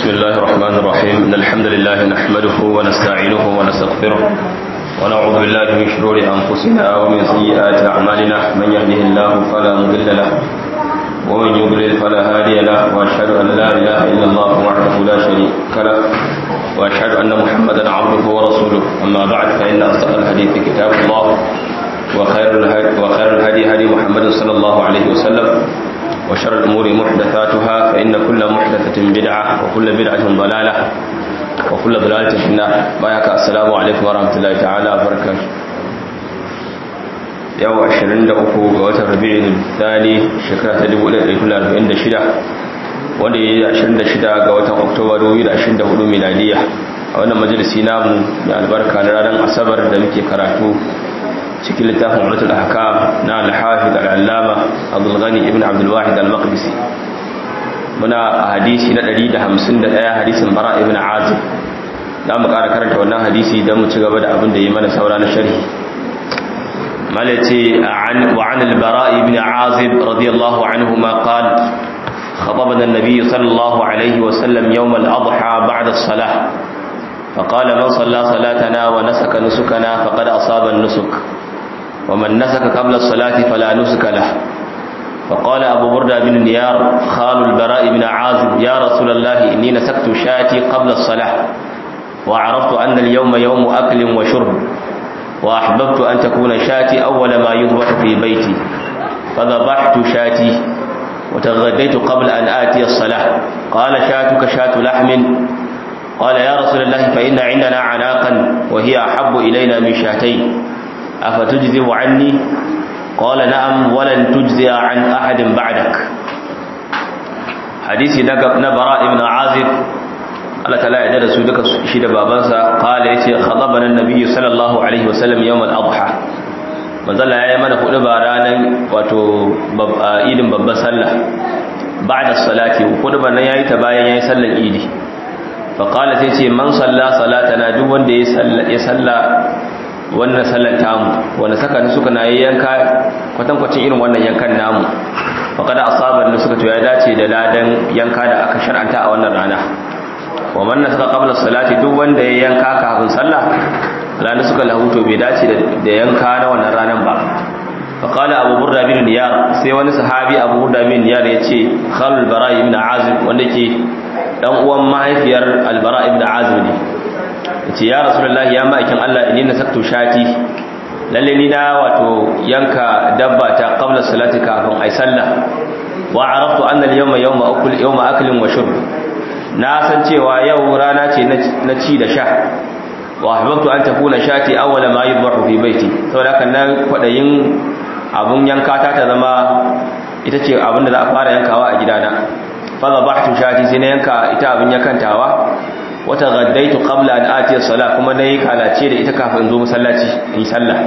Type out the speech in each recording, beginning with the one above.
بسم الله الرحمن الرحيم إن الحمد لله نحمده ونستعينه ونستغفره ونعوذ بالله من شرور أنفسنا ومن سيئات أعمالنا من يهده الله فلا مضل له ومن يضلل فلا هادي له وأشهد أن لا إله إلا الله وحده لا شريك له وأشهد أن محمدا عبده ورسوله أما بعد فإن أصدق الحديث كتاب الله وخير الهدي, وخير الهدي هدي محمد صلى الله عليه وسلم وشر الأمور محدثاتها فإن كل محدثة بدعة وكل بدعة ضلالة وكل ضلالة في النار بايك السلام عليكم ورحمة الله تعالى وبركاته yau 23 ga watan rabi'in thani shekara ta 1446 wanda ya yi 26 ga watan oktoba 2024 miladiya a wannan majalisi namu mai albarka na ranar asabar da muke karatu cikin littafin umaratul ahkam na al-hafiz al-allama abdul ghani ibn abdul wahid al-maqdisi muna a hadisi na 151 hadisin bara ibn azib za mu ƙara karanta wannan hadisi don mu ci gaba da abin da yi mana saura na sharhi مالتي عن وعن البراء بن عازب رضي الله عنهما قال خطبنا النبي صلى الله عليه وسلم يوم الأضحى بعد الصلاة فقال من صلى صلاتنا ونسك نسكنا فقد أصاب النسك ومن نسك قبل الصلاة فلا نسك له فقال أبو بردة بن نيار خال البراء بن عازب يا رسول الله إني نسكت شاتي قبل الصلاة وعرفت أن اليوم يوم أكل وشرب وأحببت أن تكون شاتي أول ما يذبح في بيتي فذبحت شاتي وتغديت قبل أن آتي الصلاة قال شاتك شات لحم قال يا رسول الله فإن عندنا عناقا وهي أحب إلينا من شاتين أفتجزي عني قال نعم ولن تجزي عن أحد بعدك حديث نبراء بن عازب Allah ta ya da su duka shi da babansa kala yace khadabana annabi sallallahu alaihi wasallam yawm al-adha manzala yayi mana hudu ba ranan wato idin babban sallah ba'da salati hudu ba nan yayi ta bayan yayi sallar idi fa qala sai ce man salla salatana duk wanda ya salla ya salla wannan sallar tamu wanda saka ni suka na yanka kwatankwacin irin wannan yankan namu fa kada asaban da suka to ya dace da ladan yanka da aka shar'anta a wannan rana wa man nasaka qabla salati duk wanda ya yanka kafin sallah ranar suka lahuto bai dace da yanka na wannan ranar ba fa qala abu burda bin niyar sai wani sahabi abu burda bin niyar ya ce khalul bara ibn azib wanda ke dan uwan mahaifiyar albara ibn azib ne yace ya rasulullahi ya ma'aikin Allah inni nasaktu shati lalle ni na wato yanka dabba ta qabla salati kafin ai sallah wa araftu anna al-yawma yawma akul yawma aklin wa shurb na san cewa yau rana ce na ci da sha wa ahbabtu an takuna shati awwala ma yudbahu fi baiti saboda haka nan kwadayin abun yanka ta ta zama ita ce abin da za a fara yankawa a gidana fa zabahtu shati sai na yanka ita abin yakantawa wata gaddaitu qabla an ati as-salah kuma nayi kalace da ita kafin zo masallaci in sallah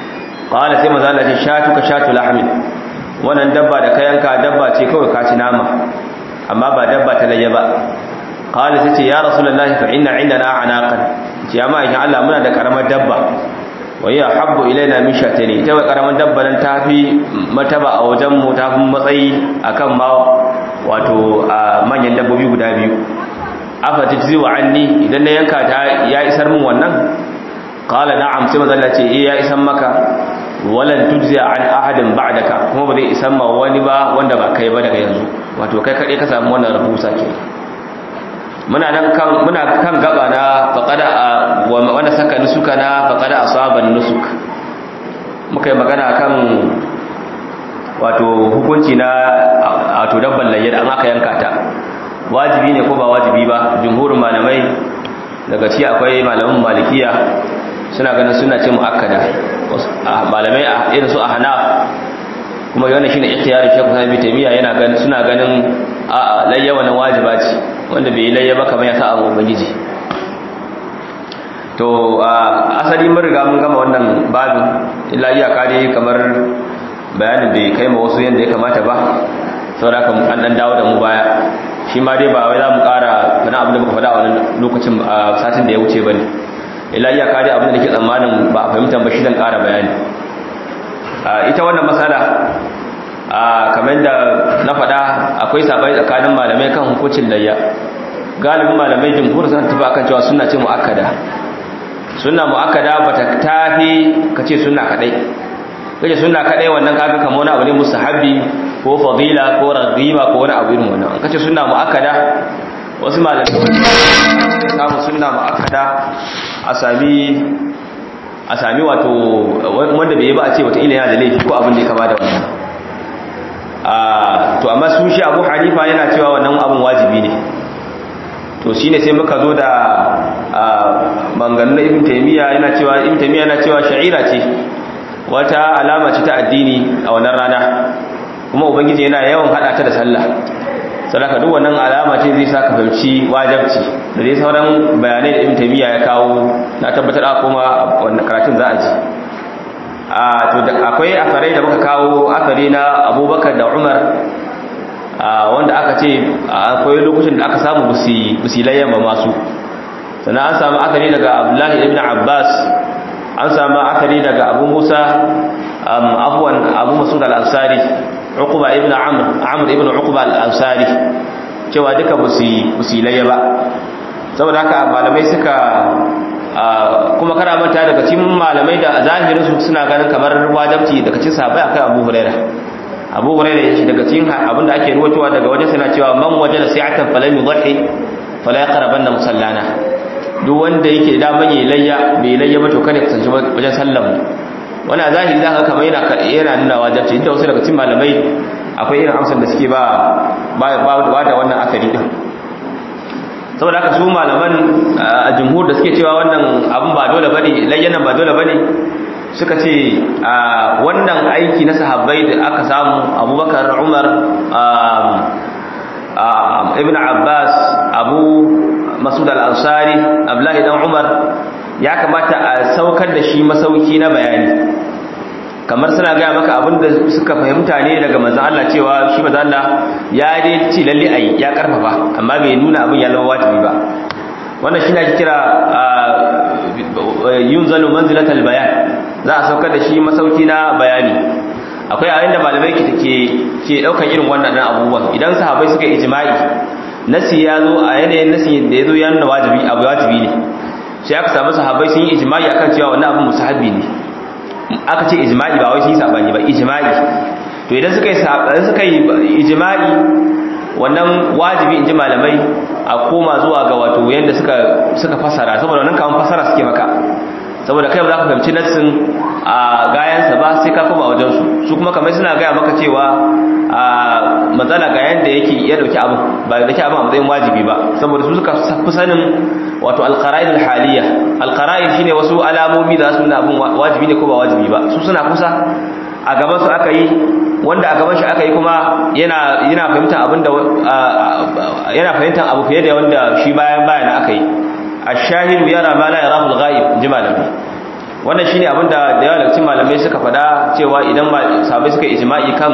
qala sai manzo Allah ya shatu ka shatu lahmin wannan dabba da ka yanka dabba ce kawai ka ci nama amma ba dabba ta layya ba قال تتي يا رسول الله فإن عندنا عناقا يا ما إن الله منا da karamar dabba وهي حب إلينا من شاتين ita wa karamar dabba nan tafi mataba a wajen mu tafi matsayi akan ma wato manyan dabbobi guda biyu afa tajzi wa anni idan na yanka ta ya isar min wannan qala na'am sai manzo Allah ce eh ya isar maka walan tujzi an ahadin ba'daka kuma ba zai isar ma wani ba wanda ba kai ba daga yanzu wato kai kade ka samu wannan rahusa kenan muna nan kan muna kan gaba na faqada wanda saka nusuka na faqada asaban nusuk muka yi magana kan wato hukunci na wato dabban layyar an aka yanka ta wajibi ne ko ba wajibi ba jumhurin malamai daga ci akwai malaman malikiya suna ganin suna ce muakkada malamai irin su ahnaf kuma yana shine ikhtiyari Sheikh Sami Taymiya yana ganin suna ganin a layya wannan wajiba ce wanda bai layya ba kamar ya sa abu ubangiji to asali mun riga mun gama wannan babin illa iyaka dai kamar bayanin bai kai ma wasu yanda ya kamata ba saboda haka an dan dawo da mu baya shi ma dai ba wai za mu ƙara fana abin da muka faɗa a wannan lokacin satin da ya wuce ba ne illa iyaka dai abin da nake tsammanin ba a fahimta ba shi zan ƙara bayani ita wannan matsala kamar da na faɗa akwai sabai tsakanin malamai kan hukuncin layya galibin malamai jumhur sun tafi akan cewa sunna ce muakkada sunna muakkada bata tafi kace sunna kadai kace sunna kadai wannan kaga kamar wani abu ne mustahabi ko fadila ko raghiba ko wani abu irin wannan kace sunna muakkada wasu malamai samu sunna muakkada a sami a sami wato wanda bai yi ba a ce wata ila yana da laifi ko abin da ya kama da wannan to amma su shi abu hanifa yana cewa wannan abin wajibi ne to shine sai muka zo da manganin ibn taymiya yana cewa ibn taymiya yana cewa sha'ira ce wata alama ce ta addini a wannan rana kuma ubangiji yana yawan hada ta da sallah sadaka duk wannan alama ce zai saka fahimci wajibci da dai sauran bayanai da ibn taymiya ya kawo na tabbatar a kuma wannan karatun za a ji a to da akwai asarai da muka kawo asari na abubakar da umar wanda aka ce akwai lokacin da aka samu busilayyan ba masu sannan an samu akari daga abdullahi ibn abbas an samu akari daga abu musa abuwan abu masud al-ansari uquba ibn amr amr ibn uquba al-ansari cewa duka busilayya ba saboda haka malamai suka kuma kana manta daga cikin malamai da zahirin su suna ganin kamar wajibci daga cikin sahabbai akai abu hurairah abu hurairah yace daga cikin abinda ake ruwatowa daga wajen sana cewa man wajada sa'atan falam yudhi fala yaqrabanna musallana duk wanda yake da daman yayi layya bai layya ba to kada ya kasance wajen sallan wannan zahiri zaka kamar yana yana nuna wajibci inda wasu daga cikin malamai akwai irin amsar da suke ba ba da wannan asali din saboda haka su malaman a jumhur da suke cewa wannan abin ba dole bane layyanan ba dole bane suka ce wannan aiki na sahabbai da aka samu abubakar umar ibn abbas abu masud al-ansari abdullahi dan umar ya kamata a saukar da shi masauki na bayani kamar suna gaya maka abinda suka fahimta ne daga manzon Allah cewa shi manzon Allah ya dai ci lalle ayi ya karfafa amma bai nuna abin ya zama wajibi ba wannan shi ne ake kira yunzalu manzilatal bayan za a saukar da shi masauki na bayani akwai yayin da malamai ke ke ke daukan irin wannan abubuwan idan sahabbai suka ijma'i nasi ya zo a yanayin nasi da ya zo ya nuna wajibi abu wajibi ne sai aka samu sahabbai sun yi ijma'i akan cewa wannan abin musahabi ne aka ce ijma'i ba wai shi sabani ba ijma'i to idan suka yi suka yi ijma'i wannan wajibi in ji malamai a koma zuwa ga wato yadda suka suka fasara saboda wannan kaman fasara suke maka saboda kai ba za ka fahimci nassin a gayansa ba sai ka koma wajen su su kuma kamar suna gaya maka cewa a matsala ga yanda yake ya dauki abu ba da dauki abu a matsayin wajibi ba saboda su suka fi sanin wato alqara'id alhaliya alqara'id shine wasu alamomi da su nuna abun wajibi ne ko ba wajibi ba su suna kusa a gaban su aka yi wanda a gaban shi aka yi kuma yana yana fahimtar abin da yana fahimtar abu fiye da wanda shi bayan bayan aka yi ash-shahidu yara ma la yarahu al-ghaib ji malamai wannan shine abin da da yawa daga cikin malamai suka fada cewa idan sahabbai suka ijma'i kan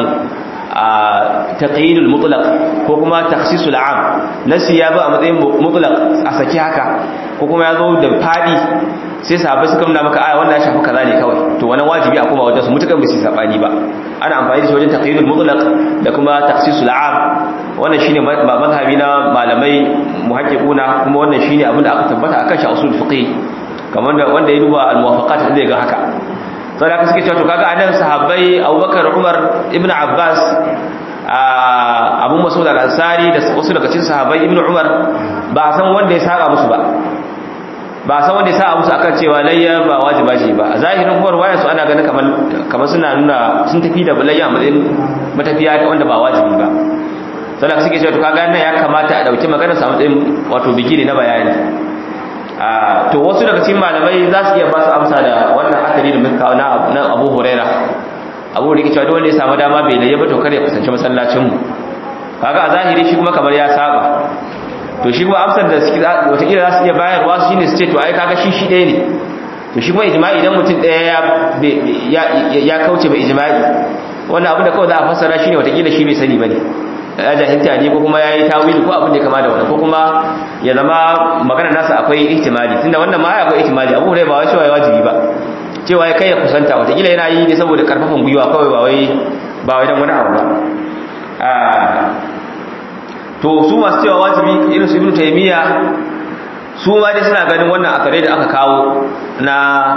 taqyidul mutlaq ko kuma takhsisul am nasi ya zo a matsayin mutlaq a saki haka ko kuma ya zo da fadi sai sahabbai suka nuna maka aya wannan ya shafi kaza ne kawai to wannan wajibi a kuma wajen su mutukan bisi sabani ba ana amfani da shi wajen taqyidul mutlaq da kuma takhsisul am wannan shine mazhabi na malamai muhaqqiquna kuma wannan shine abin da aka tabbata akan shi usul fiqh kamar da wanda ya duba al-muwafaqat zai ga haka sai da suke cewa to kaga anan sahabbai Abubakar Umar Ibn Abbas Abu Mas'ud al-Ansari da wasu daga cikin sahabbai Ibn Umar ba san wanda ya saka musu ba ba san wanda ya saka musu akan cewa layya ba wajiba ce ba a zahirin kuma ruwayar su ana ganin kamar kamar suna nuna sun tafi da layya a matsayin matafiya wanda ba wajibi ba sai da suke cewa to kaga nan ya kamata a dauki magana sa matsayin wato bigire na bayani to wasu daga cikin malamai za su iya ba su amsa da wannan akari da muka kawo na abu huraira abu da cewa dole ya samu dama bai laye ba to kar ya kusance masallacin mu kaga a zahiri shi kuma kamar ya saba to shi kuma amsar da suke wataƙila za su iya bayarwa shi ne su ce to ai kaga shi shi ɗaya ne to shi kuma ijma'i idan mutum ɗaya ya kauce bai ijma'i wannan abin da kawai za a fassara shi ne wataƙila shi bai sani ba ne ya jahilta ne ko kuma ya yi tawili ko abin da kama da wannan ko kuma ya zama magana nasa akwai ihtimali tunda wannan ma akwai ihtimali abu hurairah ba wai cewa ya wajibi ba cewa ya kai ya kusanta watakila yana yi ne saboda karfafan gwiwa kawai ba wai ba wai dan wani abu ba to su masu cewa wajibi irin su ibnu taymiya su ma dai suna ganin wannan akare da aka kawo na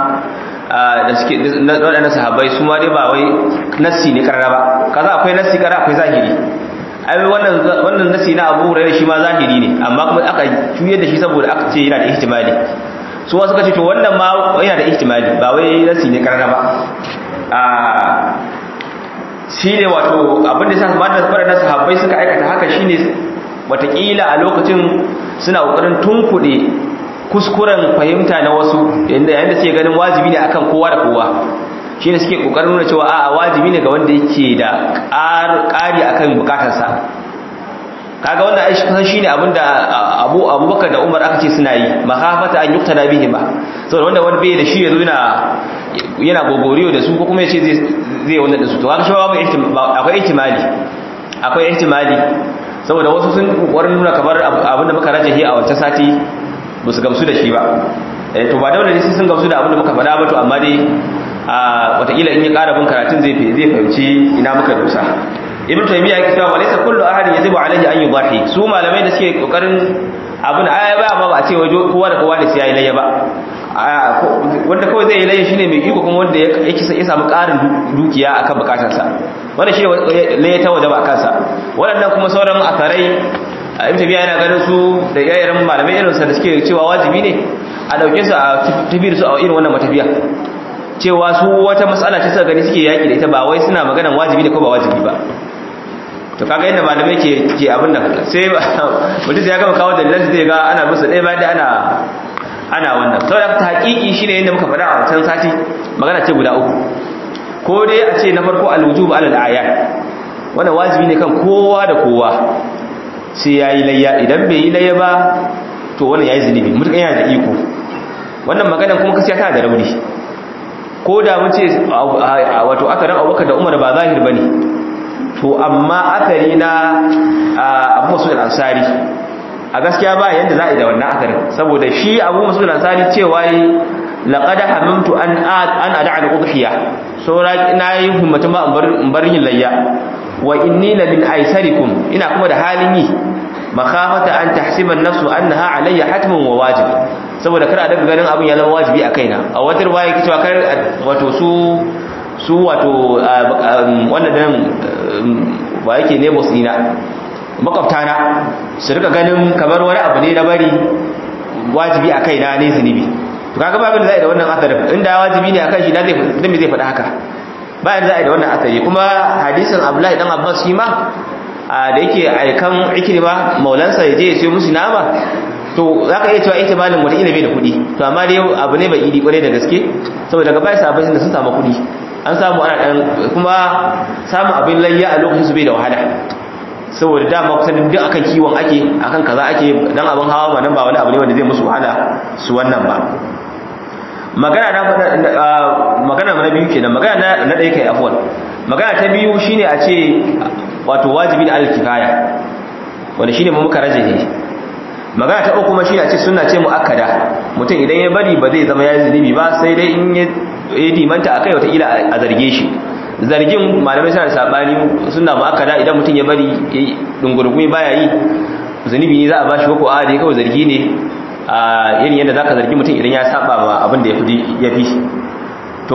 da suke waɗannan sahabbai su ma dai ba wai nassi ne karara ba kaza akwai nassi karara akwai zahiri ai wannan wannan nassi na Abu Hurairah shi ma zahiri ne amma kuma aka juyar da shi saboda aka ce yana da ihtimali su wasu kace to wannan ma yana da ihtimali ba wai nassi ne karara ba a shine wato abin da yasa waɗannan sahabbai suka aikata haka shine watakila a lokacin suna kokarin tunkuɗe kuskuren fahimta na wasu yanda yayin da suke ganin wajibi ne akan kowa da kowa shine suke kokarin nuna cewa a'a wajibi ne ga wanda yake da ƙari akan bukatarsa kaga wannan aishi kusan shine abinda Abu Abubakar da Umar aka ce suna yi mahafata an yuktada bihi ba saboda wanda wani bai da shi yazo yana yana gogoriyo da su ko kuma yace zai zai wannan da su to kaga shi babu akwai ihtimali akwai ihtimali saboda wasu sun kokarin nuna kamar abinda muka rajahi a wancan sati ba su gamsu da shi ba to ba dole ne sai sun gamsu da abinda muka faɗa ba to amma dai a watakila in ya ƙara bin karatun zai zai fahimci ina muka dosa ibn taymiya yake cewa walaysa kullu ahadin yajibu alayhi an yudahi su malamai da suke kokarin abin aya ba ba a ce waje kowa da kowa da sai yayi layya ba wanda kawai zai yi layya shine mai iko kuma wanda yake ya samu ƙarin dukiya akan bukatarsa wanda shi layya ta waje ba kansa waɗannan kuma sauran asarai ibn taymiya yana ganin su da yayin malamai irin sa da suke cewa wajibi ne a dauke su a tafiyar su a irin wannan matafiya cewa su wata matsala ce suka gani suke yaki da ita ba wai suna maganan wajibi ne ko ba wajibi ba to kaga yadda malamai ke ke abin nan sai mutum ya gama kawo dalilan zai ga ana musu ɗaya bayan da ana ana wannan saboda ta haƙiƙi shine yadda muka faɗa a wancan sati magana ce guda uku ko dai a ce na farko alwujub alal ayat wannan wajibi ne kan kowa da kowa sai yayi layya idan bai yi layya ba to wannan yayi zunubi mutum yana da iko wannan maganan kuma kasiya tana da rauni ko da mun ce wato akarin abubakar da umar ba zahir ba ne to amma akari na abu masu ansari a gaskiya ba yadda za a yi da wannan akarin saboda shi abu masu ansari cewa yi laƙada hamamtu an ada al udhiya saura na yi himmatun ba in bar yin layya wa inni la min aisarikum ina kuma da halin yi makhafata an tahsiba an-nafsu annaha alayya hatmun wa wajib saboda kar a daga ganin abin ya zama wajibi a kaina a wata ruwaya yake cewa kar wato su su wato wannan dan ba yake ne musina makwabtana su rika ganin kamar wani abu ne na bari wajibi a kaina ne zunubi to kaga ba abin da zai da wannan asarin inda wajibi ne akan shi na zai dan me zai faɗa haka bayan za a yi da wannan asari kuma hadisin Abdullahi dan Abbas shi ma da yake aikan ikrima maulansa ya je ya siyo musu nama to za ka iya cewa ihtimalin wataƙila bai da kuɗi to amma dai abu ne bai idi ƙwarai da gaske saboda daga baya sabbin da sun samu kuɗi an samu ana ɗan kuma samun abin layya a lokacin su bai da wahala saboda dama kusan duk akan kiwon ake akan kaza ake dan abin hawa ma nan ba wani abu ne wanda zai musu wahala su wannan ba magana na magana na biyu kenan magana na ɗaya kai afwan magana ta biyu shine a ce wato wajibi da alkifaya wanda shine mu muka rajahe magana ta uku kuma shine a ce sunna ce muakkada mutum idan ya bari ba zai zama ya zunubi ba sai dai in ya dimanta akai wata ila a zarge shi zargin malamai suna da sabani sunna muakkada idan mutum ya bari dungurgumi baya yi zunubi ne za a bashi ko a dai kawai zargi ne a irin yadda zaka zargi mutum idan ya saba ma abin da ya fi to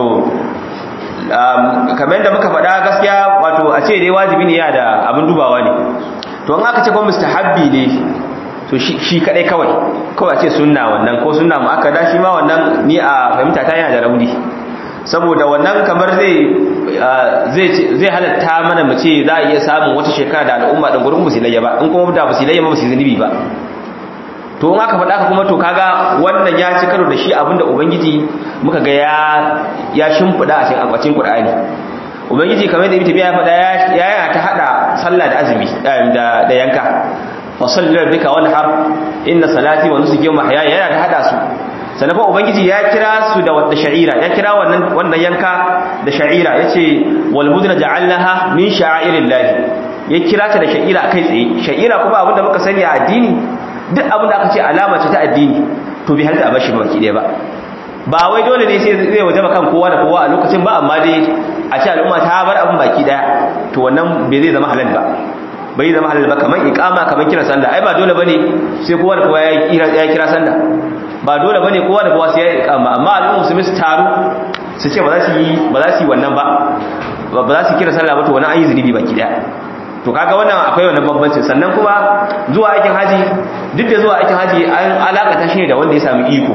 kamar yadda muka faɗa gaskiya wato a ce dai wajibi ne ya da abin dubawa ne to an aka ce kuma mustahabbi ne to shi kadai kawai kawai a ce sunna wannan ko sunna mu aka da shi ma wannan ni a fahimta ta yana da rauni saboda wannan kamar zai zai zai halatta mana mu ce za a iya samun wata shekara da al'umma din gurin musulaiya ba in kuma da musulaiya ba su zunubi ba to in aka faɗa ka kuma to kaga wannan ya ci karo da shi abinda ubangiji muka ga ya ya shimfida a cikin akwacin qur'ani ubangiji kamar da ibn ya faɗa ya yana ta hada sallah da azumi da da yanka fa salli rabbika wanhar inna salati wa nusuki wa mahyaya yana ta hada su sannan kuma ubangiji ya kira su da wadda sha'ira ya kira wannan wannan yanka da sha'ira yace wal budna ja'alnaha min sha'airillahi ya kira ta da sha'ira kai tsaye sha'ira kuma abinda muka sani a addini duk abin da aka ce alama ce ta addini to bai halitta a bashi ba baki ɗaya ba ba wai dole ne sai zai waje kan kowa da kowa a lokacin ba amma dai a ce al'umma ta bar abin baki ɗaya to wannan bai zai zama halal ba bai zama halal ba kaman iqama kaman kira sallah ai ba dole bane sai kowa da kowa ya kira ya kira sallah ba dole bane kowa da kowa sai ya iqama amma al'umma musulmi su taru su ce ba za su yi ba za su yi wannan ba ba za su kira sallah ba to wani an yi zunubi baki daya to kaga wannan akwai wannan bambancin sannan kuma zuwa aikin haji duk da zuwa aikin haji an alakata shi ne da wanda ya samu iko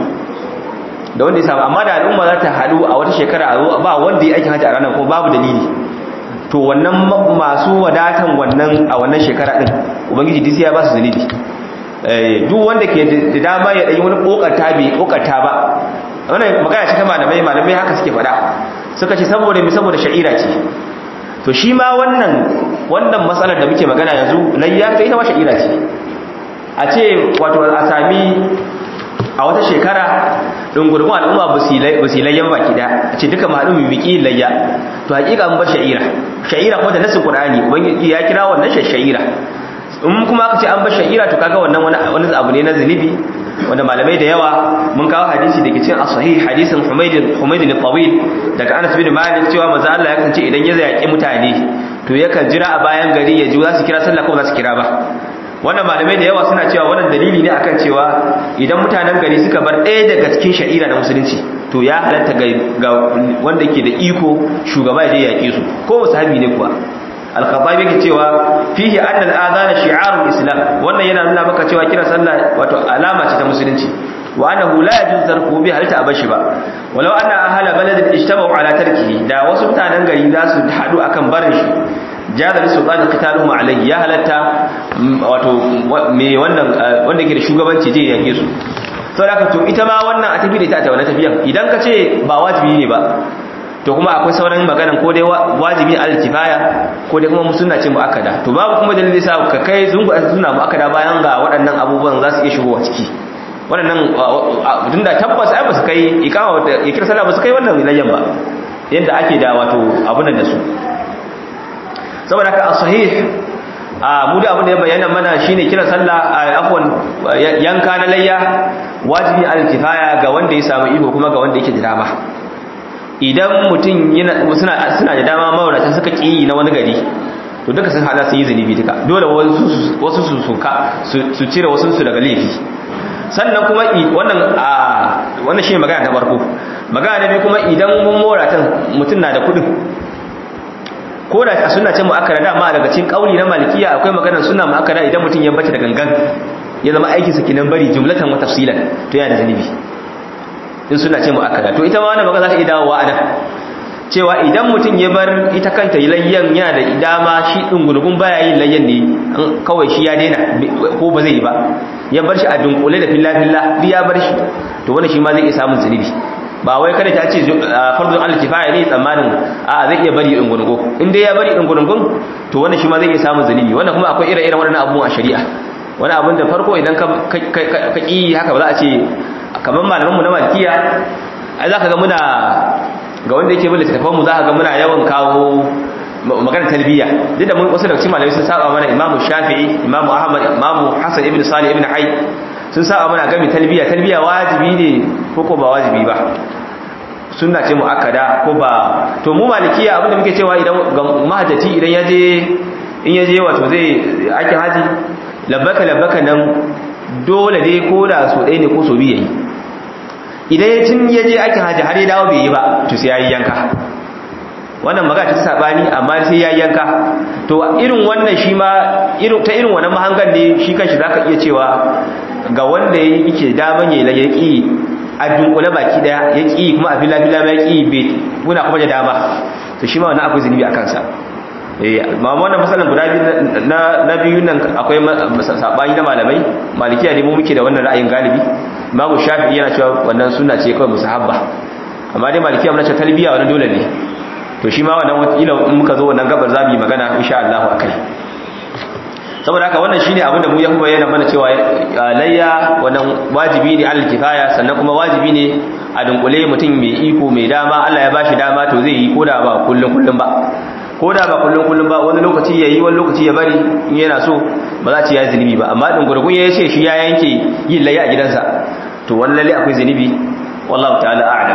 da wanda ya samu amma da al'umma za ta haɗu a wata shekara a zo ba wanda ya aikin haji a ranar kuma babu dalili to wannan masu wadatan wannan a wannan shekara din ubangiji duk ya ba su zunubi duk wanda ke da dama ya ɗanyi wani ƙoƙarta bai ƙoƙarta ba wannan magana ce ta malamai malamai haka suke faɗa suka ce saboda mai saboda sha'ira ce to shi ma wannan wannan matsalar da muke magana yanzu layya ta ita ma sha'ira ce a ce wato a sami a wata shekara ɗungurgun al'umma ba su yi layyan baki da a ce duka mahaɗin mai biki layya to haƙiƙa mun bar sha'ira sha'ira kuma da nasin ƙur'ani ubangiji ya kira wannan sha'ira in kuma aka ce an bar sha'ira to kaga wannan wani abu ne na zunubi wanda malamai da yawa mun kawo hadisi da ke cin as-sahih hadisin Humayd Humayd al-Tawil daga Anas bin Malik cewa manzo Allah ya kasance idan ya zaki mutane to yakan jira a bayan gari ya ji za su kira sallah ko za su kira ba wannan malamai da yawa suna cewa wannan dalili ne akan cewa idan mutanen gari suka bar ɗaya daga cikin sha'ira na musulunci to ya halatta ga wanda ke da iko shugaba ya je yaƙe su ko sahabi ne kuwa al-khattabi yake cewa fihi anna al-adhan shi'arul islam wannan yana nuna maka cewa kira sallah wato alama ce ta musulunci wa annahu la yajuz tarku bi halta abashi ba walau anna ahla baladin ijtama'u ala tarkihi da wasu mutanen gari za su hadu akan barin shi jaza bi sultan qitaluhum alayhi ya halatta wato me wannan wanda ke da shugabanci je yake su saboda to ita ma wannan a tafi da ita ta wannan tafiyan idan ka ce ba wajibi ne ba to kuma akwai sauran maganan ko dai wajibi al-kifaya ko dai kuma musunna ce muakkada to babu kuma dalili sa ka kai zungu sunna muakkada bayan ga waɗannan abubuwan za su iya shigowa ciki waɗannan tunda tabbas ai ba su kai ikama da ikir sallah ba su kai wannan layyan ba yadda ake da wato abun da su saboda haka as-sahih a mu da abin da ya bayyana mana shine kira sallah afwan yanka na layya wajibi al-kifaya ga wanda ya samu iko kuma ga wanda yake da dama idan mutum suna suna da dama mawarata suka ƙi na wani gari to duka sun hada su yi zunubi duka dole wasu su suka su cire wasu su daga laifi sannan kuma wannan a wannan shi magana ta farko magana na biyu kuma idan mun mawaratan mutum na da kudin ko da a suna ce mu'akkara dama daga cikin kauli na malikiya akwai maganar suna mu'akkara idan mutum ya bata da gangan ya zama aikinsa kinan bari jumlatan wa tafsilan to yana da zunubi in suna ce mu'akkada to ita ma wannan magana za ta iya dawowa a nan cewa idan mutum ya bar ita kanta layyan yana da dama shi dungurgun baya yin layyan ne kawai shi ya daina ko ba zai yi ba ya bar shi a dunkule da filla filla duk ya bar shi to wannan shi ma zai iya samun zunubi ba wai kada ta ce fardun Allah kifaya ne tsammanin a zai iya bari dungurgun in dai ya bari dungurgun to wannan shi ma zai iya samun zunubi wannan kuma akwai ire-iren waɗannan abubuwan a shari'a wani abin da farko idan ka ƙi haka ba za a ce kamar malamanmu na malkiya ai za ka ga muna ga wanda yake bin littattafanmu za ka ga muna yawan kawo magana talbiya duk da wasu daga cikin malamai sun saba mana imamu shafi'i imamu ahmad imamu hasan ibn salih ibn hayy sun saba mana gami talbiya talbiya wajibi ne ko ko ba wajibi ba sunna ce muakkada ko ba to mu malikiya abinda muke cewa idan ga mahajjati idan ya je in ya je wato zai ake haji labbaka labbaka nan dole dai ko da so ɗaya ne ko so biyu yayi idan ya tun ya je ake haji har ya dawo bai yi ba to sai ya yi yanka wannan magana ta sabani amma sai ya yanka to irin wannan shi ma ta irin wannan mahangan ne shi kanshi zaka iya cewa ga wanda yake daman yayi la yaki a dunkule baki daya yaki kuma a fila fila ma yaki bai kuna kuma da dama to shi ma wannan akwai zunubi a kansa eh ma wannan masalan guda biyu na na biyu nan akwai sabani na malamai malikiya ne mu muke da wannan ra'ayin galibi imamu shafi'i yana cewa wannan sunna ce kawai musahabba amma dai malikiya mun ce talbiya wannan dole ne to shi ma wannan wakila in muka zo wannan gabar zamu yi magana insha Allah akai saboda haka wannan shine abinda mu yahuba yana mana cewa layya wannan wajibi ne alal kifaya sannan kuma wajibi ne a dunkule mutum mai iko mai dama Allah ya bashi dama to zai yi koda ba kullun kullun ba koda ba kullun kullun ba wani lokaci yayi wani lokaci ya bari in yana so ba za ci ya zunubi ba amma dungurgun ya ce shi ya yanke yin layya a gidansa to wannan lalle akwai zunubi wallahu ta'ala a'lam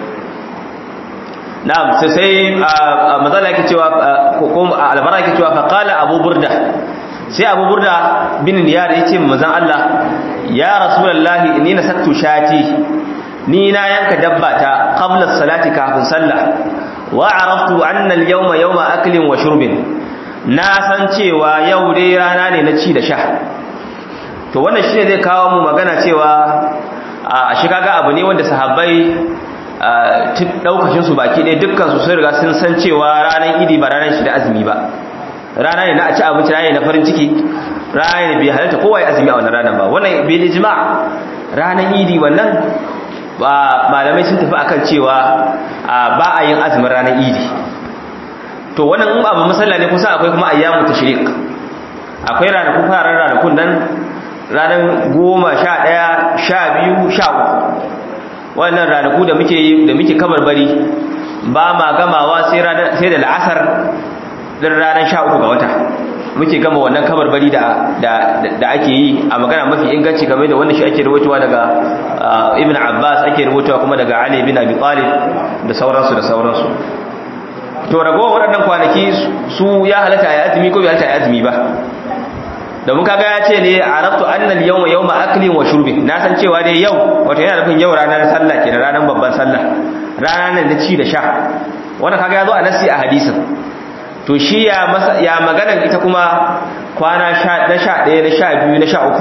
na'am sai sai mazala yake cewa ko albara yake cewa fa qala abu burda sai abu burda bin niyar ya ce manzon Allah ya rasulullahi inni nasattu shati ni na yanka dabba ta qabla salati kafin sallah wa araftu anna al-yawma yawma aklin wa shurbin na san cewa yau dai rana ne na ci da sha to wannan shine zai kawo mu magana cewa a shi kaga abu ne wanda sahabbai daukashin su baki ɗaya dukkan su sun riga sun san cewa ranar idi ba ranar shi da azumi ba rana ne na a ci abinci rana ne na farin ciki rana ne bai halatta kowa ya azumi a wannan ranar ba wannan bai ijma ranar idi wannan ba malamai sun tafi akan cewa ba a yin azumin ranar idi to wannan in abu musalla ne kusa akwai kuma ayyamu tashrik akwai ranaku farar ranakun nan ranar goma sha ɗaya sha biyu sha uku wannan ranaku da muke da muke kabarbari ba ma gamawa sai da la'asar ɗin ranar sha uku ga wata muke gama wannan kabarbari da da ake yi a magana mafi inganci game da wannan shi ake rubutuwa daga ibn abbas ake rubutuwa kuma daga ali bin abi talib da sauransu da sauransu to ragowar waɗannan kwanaki su ya halatta ya azumi ko bai halatta ya azumi ba domin kaga ya ce ne arabtu annal yawma yawma aklin wa shurbin na san cewa dai yau wato yana nufin yau ranar sallah kenan ranar babban sallah rana ne na ci da sha wannan kaga ya zo a nasi a hadisin to shi ya masa ya maganar ita kuma kwana sha na sha ɗaya na sha biyu na sha uku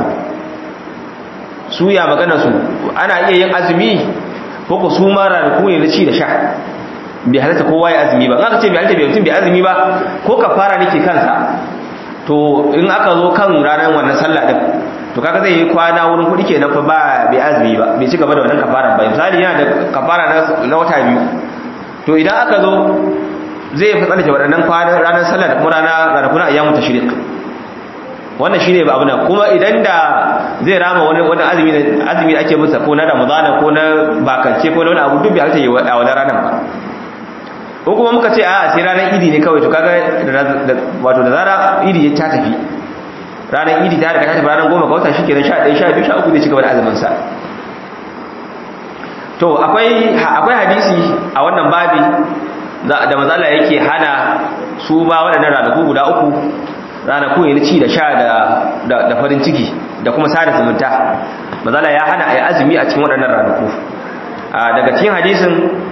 su ya maganar su ana iya yin azumi ko ku su ma ranaku ne na ci da sha bai halatta kowa ya azumi ba in aka ce bai halatta bai mutum bai azumi ba ko kafara nake kansa to in aka zo kan ranar wannan sallah din to kaga zai yi kwana wurin kudi kenan fa ba bai azumi ba bai ci gaba da wannan kafara ba misali yana da kafara na wata biyu to idan aka zo zai fi tsarki waɗannan kwanan ranar sallah da kuma rana ranakun ayyamu tashriq wannan shine ba abu nan kuma idan da zai rama wani wani azumi azumi da ake masa ko na ramadana ko na bakance ko na wani abu duk bai halatta yi a wannan ranar ba ko kuma muka ce a sai ranar idi ne kawai to kaga wato da zara idi ya ta tafi ranar idi ta daga ta tafi ranar goma ga wata shikenan 11 12 13 zai ci gaba da azumin sa to akwai akwai hadisi a wannan babi da mazala yake hana su ba waɗannan ranaku guda uku ranaku ne na ci da sha da farin ciki da kuma sada zumunta mazala ya hana a yi azumi a cikin waɗannan ranaku daga cikin hadisin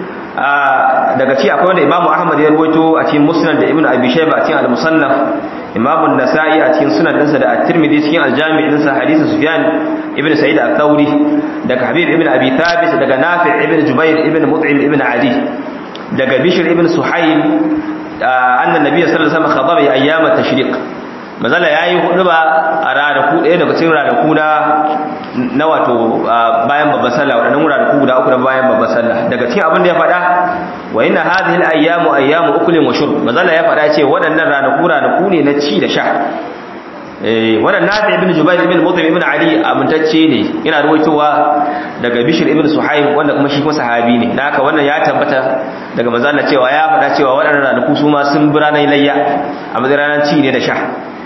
daga ci akwai wanda imamu ahmad ya ruwaito a cikin musnad da ibnu abi shayba a cikin al-musannaf imamu nasa'i a cikin sunan dinsa da at-tirmidhi cikin al-jami' dinsa hadisin sufyan ibnu sa'id al-thawri daga habib ibnu abi thabit daga nafi' ibnu jubair ibnu mut'im ibnu adi daga bishr ibnu suhayb anna nabiyyu sallallahu alaihi wasallam khadaba ayyam at-tashriq mazala yayi huduba a ranaku ɗaya daga cikin ranaku na na wato bayan babban sallah wadannan ranaku guda uku na bayan babban sallah daga cikin abin da ya faɗa wa inna hadhihi al-ayyamu ayyamu uklin wa shurb mazala ya faɗa ce waɗannan ranaku ranaku ne na ci da sha eh wannan nafi ibn jubair ibn mutim ibn ali amintacce ne yana ruwaitowa daga bishr ibn suhaib wanda kuma shi kuma sahabi ne dan haka wannan ya tabbata daga mazala cewa ya faɗa cewa waɗannan ranaku su ma sun bi ranar layya a matsayin ranar ci ne da sha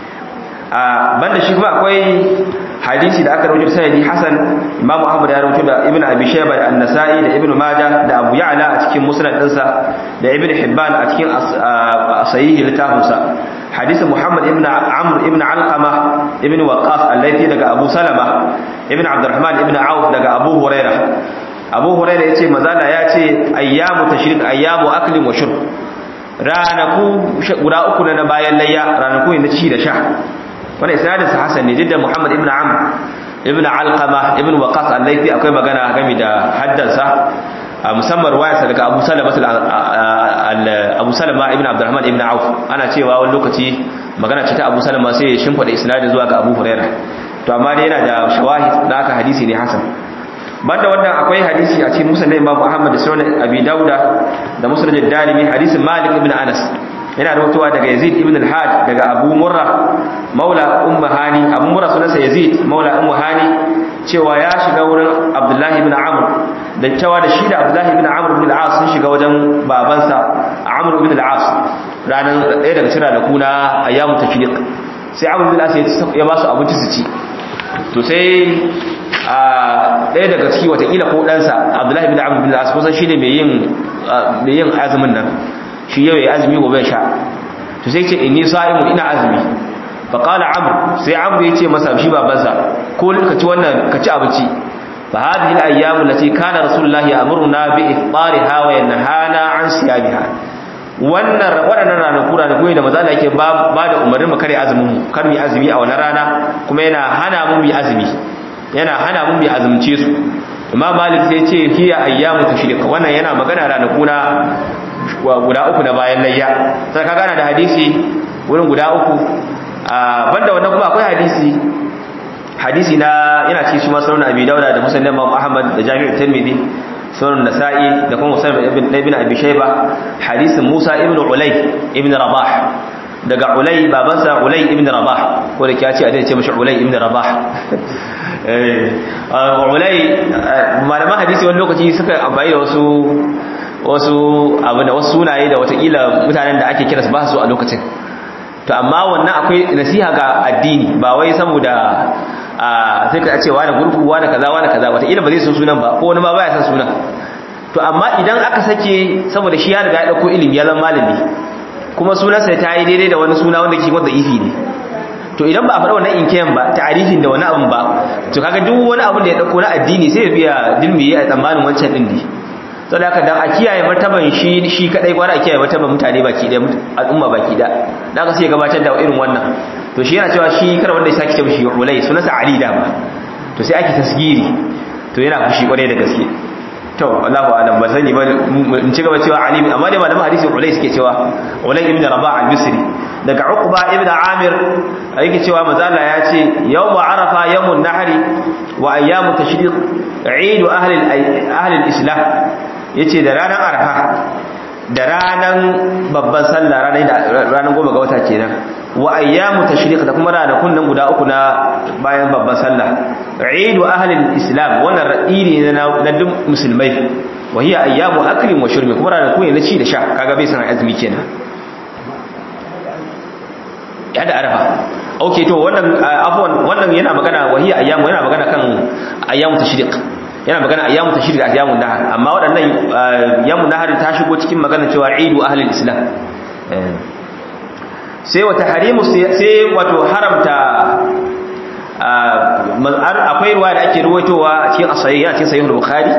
a banda shi kuma akwai hadisi da aka rubuta sanadi hasan imamu ahmad ya rubuta da ibnu abi shayba da an-nasa'i da ibnu majah da abu ya'la a cikin musnad dinsa da ibnu hibban a cikin sahih littafinsa hadisi muhammad ibn amr ibn alqama ibn waqas al-laythi daga abu salama ibn abdurrahman ibn auf daga abu huraira abu huraira yace mazala yace ayyamu tashrik ayyamu aklin wa shurb ranaku guda uku na bayan layya ranaku ne na ci da sha wani isnadin sa hasan ne jidda muhammad ibn amr ibn alqama ibn waqas al-laythi akwai magana game da haddansa musamman ruwayarsa daga abu salama abu salama ibn abdurrahman ibn auf ana cewa wani lokaci magana ce ta abu salama sai ya shimfida isnadin zuwa ga abu huraira to amma dai yana da shawahid da aka hadisi ne hasan banda wannan akwai hadisi a cikin musnad imam ahmad da sunan abi dauda da musnad ad-darimi hadisin malik ibn anas yana rawaitowa daga Yazid ibn al-Hajj daga Abu Murra maula Ummu Hani Abu Murra sunansa Yazid maula Ummu Hani cewa ya shiga wurin Abdullah ibn Amr da cewa da shi da Abdullah ibn Amr ibn al-As sun shiga wajen babansa Amr ibn al-As ranan ɗaya daga cikin ranaku na ayyamu tashriq sai Amr ibn al-As ya ba su abinci su ci to sai a ɗaya daga ciki watakila ko ɗansa Abdullah ibn Amr ibn al-As kusan shi ne mai yin azumin nan shi yau ya azumi gobe sha to sai ce inni sa'imu ina azumi fa qala amr sai amr yace masa shi babansa ko ka ci wannan ka ci abinci fa hadhihi al-ayyam allati kana rasulullahi ya'muruna bi ifṭariha wa yanhana an siyamiha wannan waɗannan ranaku ranaku ne da maza Allah yake ba da umarnin mu kare azumin mu kar mu azumi a wannan rana kuma yana hana mu mu azumi yana hana mu mu azumce su imam malik sai ce hiya ayyamu tashriq wannan yana magana ranaku na guda uku na bayan layya sai ka gana da hadisi wurin guda uku banda wannan kuma akwai hadisi hadisi na yana cikin shi masarar abi dauda da musnad imam ahmad da jami'u tirmidhi sunan nasa'i da kuma musayyib ibn ibn abi shayba hadisin musa ibn ulay ibn rabah daga ulay babansa ulay ibn rabah ko da kiyace a dai ce mishi ulay ibn rabah eh ulay malaman hadisi wani lokaci suka amfani da wasu wasu abu da wasu sunaye da watakila mutanen da ake kira su ba su a lokacin to amma wannan akwai nasiha ga addini ba wai saboda sai ka ce wani gurgu wani kaza wani kaza watakila ba zai san sunan ba ko wani ma baya san sunan to amma idan aka sake saboda shi ya riga ya dauko ilimi ya zama malami kuma sunansa ta yi daidai da wani suna wanda ke wanda ifi ne to idan ba a faɗa wannan inkiyan ba ta'arifin da wani abun ba to kaga duk wani abun da ya dauko na addini sai ya biya dilmi a tsammanin wancan din ne sau da dan a kiyaye martaban shi shi kadai gwara a kiyaye martaban mutane baki da al'umma baki da da aka sai gabatar da irin wannan to shi yana cewa shi kar wanda ya saki cewa shi ulai sunansa ali da ba to sai ake tasgiri to yana fushi kwarai da gaske to Allahu alam ba sani ba in ci gaba cewa ali amma dai malaman hadisi ulai suke cewa ulai ibn rabah al-bisri daga uqba ibn amir yake cewa mazalla ya ce yawmu arafa yawmun nahri wa ayyamu tashriq eid ahli ahli al-islam yace da ranar arafa da ranar babban sallah ranar goma ga wata kenan wa ayyamu tashriq da kuma ranakun nan guda uku na bayan babban sallah eid ahli al-islam wannan ra'iri ne na duk musulmai wa hiya ayyamu aklin wa shurbi kuma ranakun ne na ci da sha kaga bai san azumi kenan ya da arafa okay to wannan afwan wannan yana magana wa hiya ayyamu yana magana kan ayyamu tashriq yana magana ayyamu tashrik ayyamun nahar amma waɗannan ayyamun nahar ta shigo cikin magana cewa idu ahlul islam sai wata harimu sai wato haramta akwai ruwa da ake ruwaitowa a cikin asayi a cikin sahihul bukhari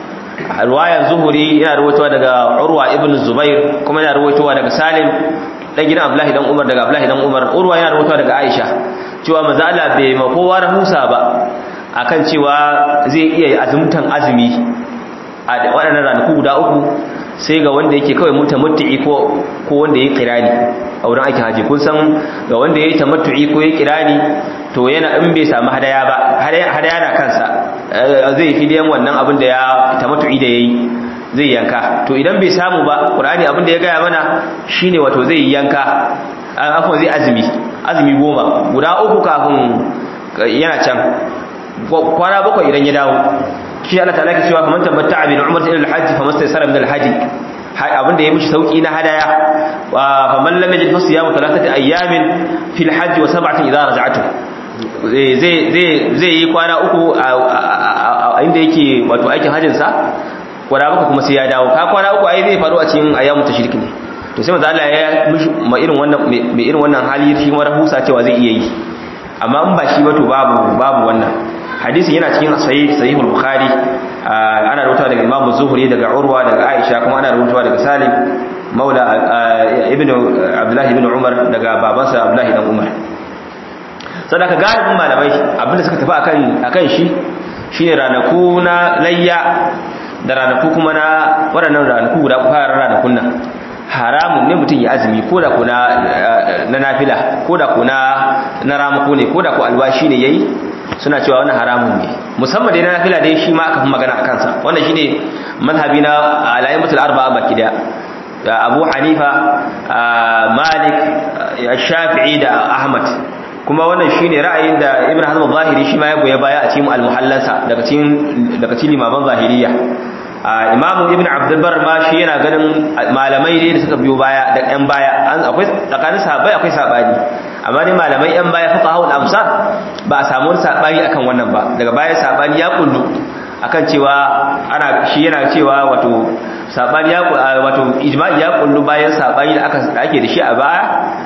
ruwayan zuhuri yana ruwaitowa daga urwa ibn zubair kuma yana ruwaitowa daga salim dan gidan abdullahi dan umar daga abdullahi dan umar urwa yana ruwaitowa daga aisha cewa manzo Allah bai ma kowa rahusa ba akan cewa zai iya azumtan azumi a waɗannan ranaku guda uku sai ga wanda yake kawai mutamattu'i ko ko wanda yake kirani a wurin aikin haji kun san ga wanda yake tamattu'i ko yake kirani to yana in bai samu hadaya ba hadaya na kansa zai fi diyan wannan abin da ya tamattu'i da yayi zai yanka to idan bai samu ba qur'ani abin da ya gaya mana shine wato zai yanka afwan zai azumi azumi goma guda uku kafin yana can kwana bakwai idan ya dawo shi Allah ta'ala ke cewa faman tabatta'a bil umrati ila al-hajj famastaysara min al-hajj abin da ya mishi sauki na hadaya faman lam yajid fa siyamu thalathati ayyamin fil hajj wa sab'atin idha raja'tum zai zai zai yi kwana uku a inda yake wato aikin hajjin sa kwana bakwai kuma sai ya dawo ka kwana uku ai zai faru a cikin ayyamu tashrik ne to sai manzo Allah ya mishi ma irin wannan mai irin wannan hali shi ma rahusa cewa zai iya yi amma in ba shi ba to babu babu wannan hadisin yana cikin sahih sahihul bukhari ana rawaito daga imam zuhri daga urwa daga aisha kuma ana rawaito daga salim maula ibnu abdullah ibn umar daga babansa abdullah dan umar sadaka galibin malamai abinda suka tafi akan akan shi shine ranaku na layya da ranaku kuma na waɗannan ranaku guda fara ranakun nan haramun ne mutum ya azumi ko da ku na nafila ko da ku na ramako ne ko da ku alwashi ne yayi suna cewa wannan haramun ne musamman dai na nafila dai shi ma aka fi magana a kansa wannan shine mazhabi na alayin mutul arba'a baki da Abu Hanifa Malik Shafi'i da Ahmad kuma wannan shine ra'ayin da Ibn Hazm al-Zahiri shi ma ya goya baya a cikin al-Muhallansa daga cikin daga cikin limaman zahiriya imamu ibn abdulbar ma shi yana ganin malamai ne da suka biyo baya da yan baya akwai tsakanin sahabbai akwai sabani amma dai malamai yan baya fuka haul amsar ba a samu sabani akan wannan ba daga baya sabani ya kullu akan cewa ana shi yana cewa wato sabani ya wato ijma'i ya kullu bayan sabani da aka ake da shi a baya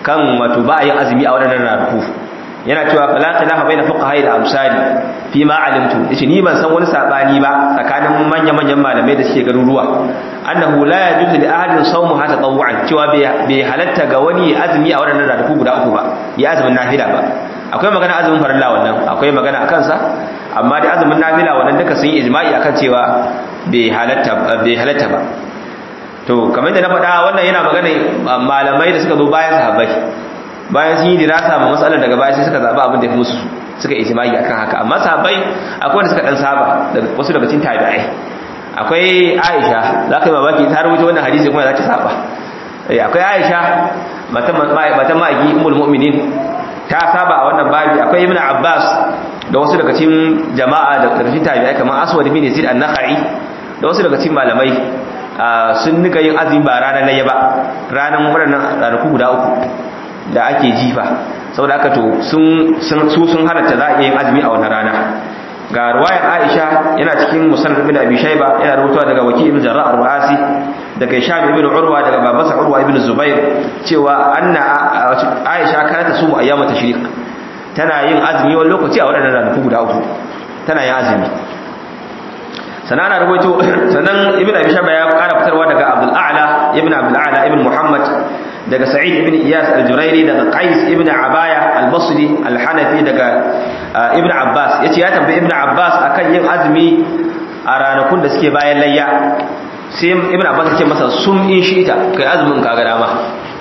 kan wato ba a yin azumi a waɗannan ranaku yana cewa fala khilafa baina fuqaha da amsali fi ma alimtu yace ni ban san wani sabani ba tsakanin manyan manyan malamai da suke garuruwa annahu la yajuzu li ahadin sawmu hatta tawwan cewa bai halatta ga wani azumi a waɗannan ranaku guda uku ba ya azumin nafila ba akwai magana azumin farilla wannan akwai magana akan sa amma dai azumin nafila wannan duka sun yi ijma'i akan cewa bai halatta bai halatta ba to kamar da na faɗa wannan yana magana malamai da suka zo bayan sahabbai bayan sun yi dirasa ma matsalar daga baya sai suka zaba abin da musu suka ijma'i akan haka amma sahabbai akwai wanda suka dan saba daga wasu daga cikin tabi'ai akwai Aisha za ka yi mamaki ta rubuta wannan hadisi kuma za ta saba akwai Aisha matan matan ma'aiki ummul mu'minin ta saba a wannan babi akwai Ibn Abbas da wasu daga cikin jama'a da cikin tabi'ai kamar Aswad bin Yazid an-Nakhai da wasu daga cikin malamai sun nika yin azumi ba ranar layya ba ranar waɗannan ranaku guda uku da ake jifa saboda haka to sun su sun halatta za a yin azumi a wannan rana ga ruwayar Aisha yana cikin musannad ibn Abi Shayba yana rubutawa daga Waki ibn Jarrah al-Ruasi daga Hisham ibn Urwa daga babansa Urwa ibn Zubair cewa anna Aisha kana ta sumu ayyama tashriq tana yin azumi wani lokaci a waɗannan ranaku guda uku tana yin azumi sannan ana rubuto sannan ibn Abi Shayba ya ƙara fitarwa daga Abdul A'la ibn Abdul A'la ibn Muhammad daga Sa'id ibn Iyas al-Jurairi daga Qais ibn Abaya al-Basri al-Hanafi daga Ibn Abbas yace ya tambayi Ibn Abbas akan yin azumi a ranakun da suke bayan layya sai Ibn Abbas yace masa sum in shita kai azumin kaga dama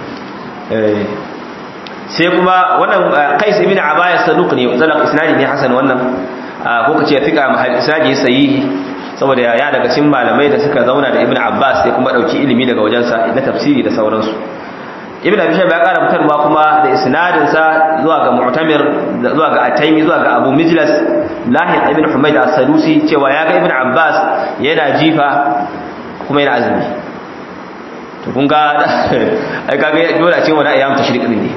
eh sai kuma wannan Qais ibn Abaya saduq ne zalaq isnadi ne hasan wannan ko kace fika mahal isnadi sahihi saboda ya daga cikin malamai da suka zauna da Ibn Abbas sai kuma dauki ilimi daga wajensa na tafsiri da sauransu ibn abi shayba ya kara fitarwa kuma da isnadin sa zuwa ga mu'tamir zuwa ga ataimi zuwa ga abu mijlas lahi ibn humayd as-sadusi cewa ya ga ibn abbas yana jifa kuma yana azumi to kun ga ai kaga dole a ce wani ayyam tashriq ne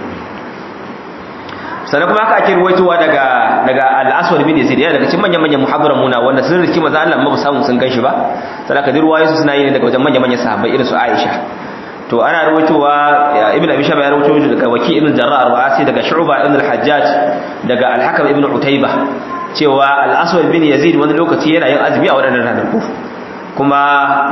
sannan kuma haka ake ruwaitowa daga daga al-aswad bin yazid yana daga cikin manyan manyan muhaddaran muna wanda sun riki maza Allah ba samu sun ganshi ba sannan ka dirwaye su suna yi ne daga wajen manyan manyan sahabbai irin su Aisha to ana rawaitowa ibn abi shaba ya rawaito daga waki ibn jarrah ar-ru'asi daga shu'ba ibn al-hajjaj daga al-hakam ibn utayba cewa al-aswad bin yazid wani lokaci yana yin azumi a wadannan ranaku kuma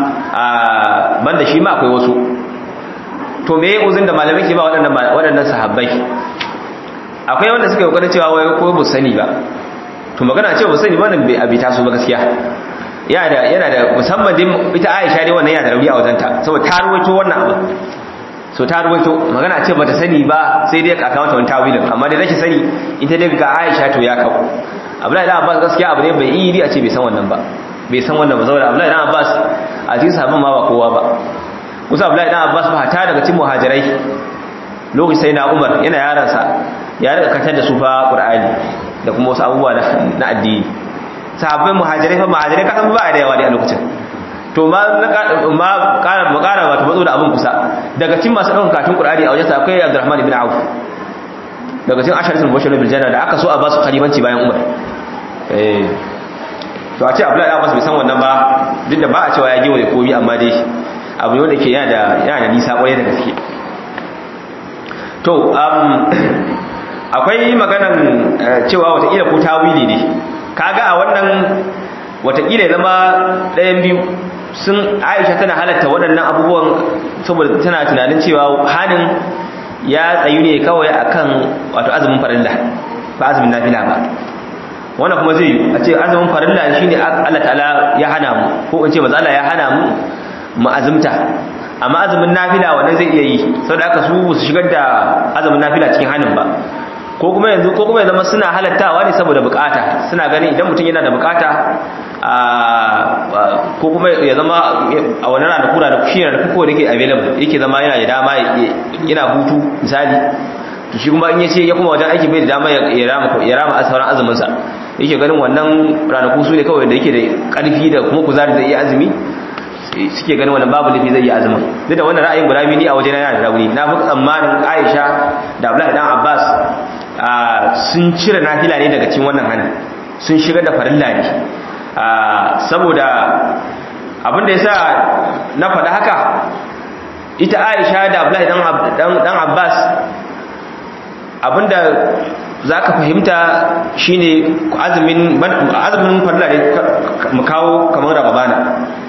banda shi ma akwai wasu to me uzun da malamai ke ba wadannan wadannan sahabbai akwai wanda suka yi kokarin cewa wai ko bu sani ba to magana cewa bu sani wannan bai abita su ba gaskiya yana da yana da musamman din ita Aisha dai wannan yana da rauni a wajenta saboda ta ruwaito wannan abu so ta ruwaito magana ce bata sani ba sai dai aka mata wani tawilin amma dai rashin sani ita dai ga Aisha to ya kawo Abdullahi dan Abbas gaskiya abu ne bai yi a ce bai san wannan ba bai san wannan ba saboda Abdullahi dan Abbas a cikin sahabban ma ba kowa ba kusa Abdullahi dan Abbas ba ta daga cikin muhajirai lokacin sai na Umar yana yaransa ya rika katar da su fa Qur'ani da kuma wasu abubuwa na addini sahabbai muhajirai fa muhajirai kasan ba da yawa ne a lokacin to ma ma ƙara mu ƙara wato matso da abin kusa daga cikin masu ɗaukar katun Qur'ani a wajen sa akwai Abdurrahman ibn Auf daga cikin asharatul bashir bil janna da aka so a ba su khalifanci bayan Umar eh to a ce Abdullahi Abbas bai san wannan ba duk da ba a cewa ya gewaye komi amma dai abu ne wanda ke yana da yana da nisa kwarai da gaske to um akwai maganan cewa watakila ko tawili ne kaga a wannan watakila ya zama ɗayan biyu sun aisha tana halatta waɗannan abubuwan saboda tana tunanin cewa hannun ya tsayu ne kawai akan wato azumin farilla ba azumin nafila ba wannan kuma zai yi a ce azumin farilla shine Allah ta'ala ya hana mu ko in ce maza Allah ya hana mu mu azumta amma azumin nafila wannan zai iya yi saboda haka su su shigar da azumin nafila cikin hannun ba ko kuma yanzu ko kuma ya zama suna halattawa ne saboda bukata suna ganin idan mutum yana da bukata ko kuma ya zama a wani rana kura da shi da kuko da ke available yake zama yana da dama yana hutu misali to shi kuma in yace ya kuma wajen aiki bai da dama ya rama ya rama sauran azumin sa yake ganin wannan ranaku su ne kawai da yake da karfi da kuma kuzari zai iya azumi suke ganin wannan babu lafi zai yi azumin duk da wannan ra'ayin guda biyu ni a wajen yana da rauni na fi tsammanin Aisha da Abdullahi dan Abbas sun cire nafila ne daga cikin wannan hannun sun shigar da farilla ne saboda abinda ya sa na faɗa haka ita aisha da abdullahi dan abbas abinda zaka fahimta shine azumin azumin farla ne mu kawo kamar rababana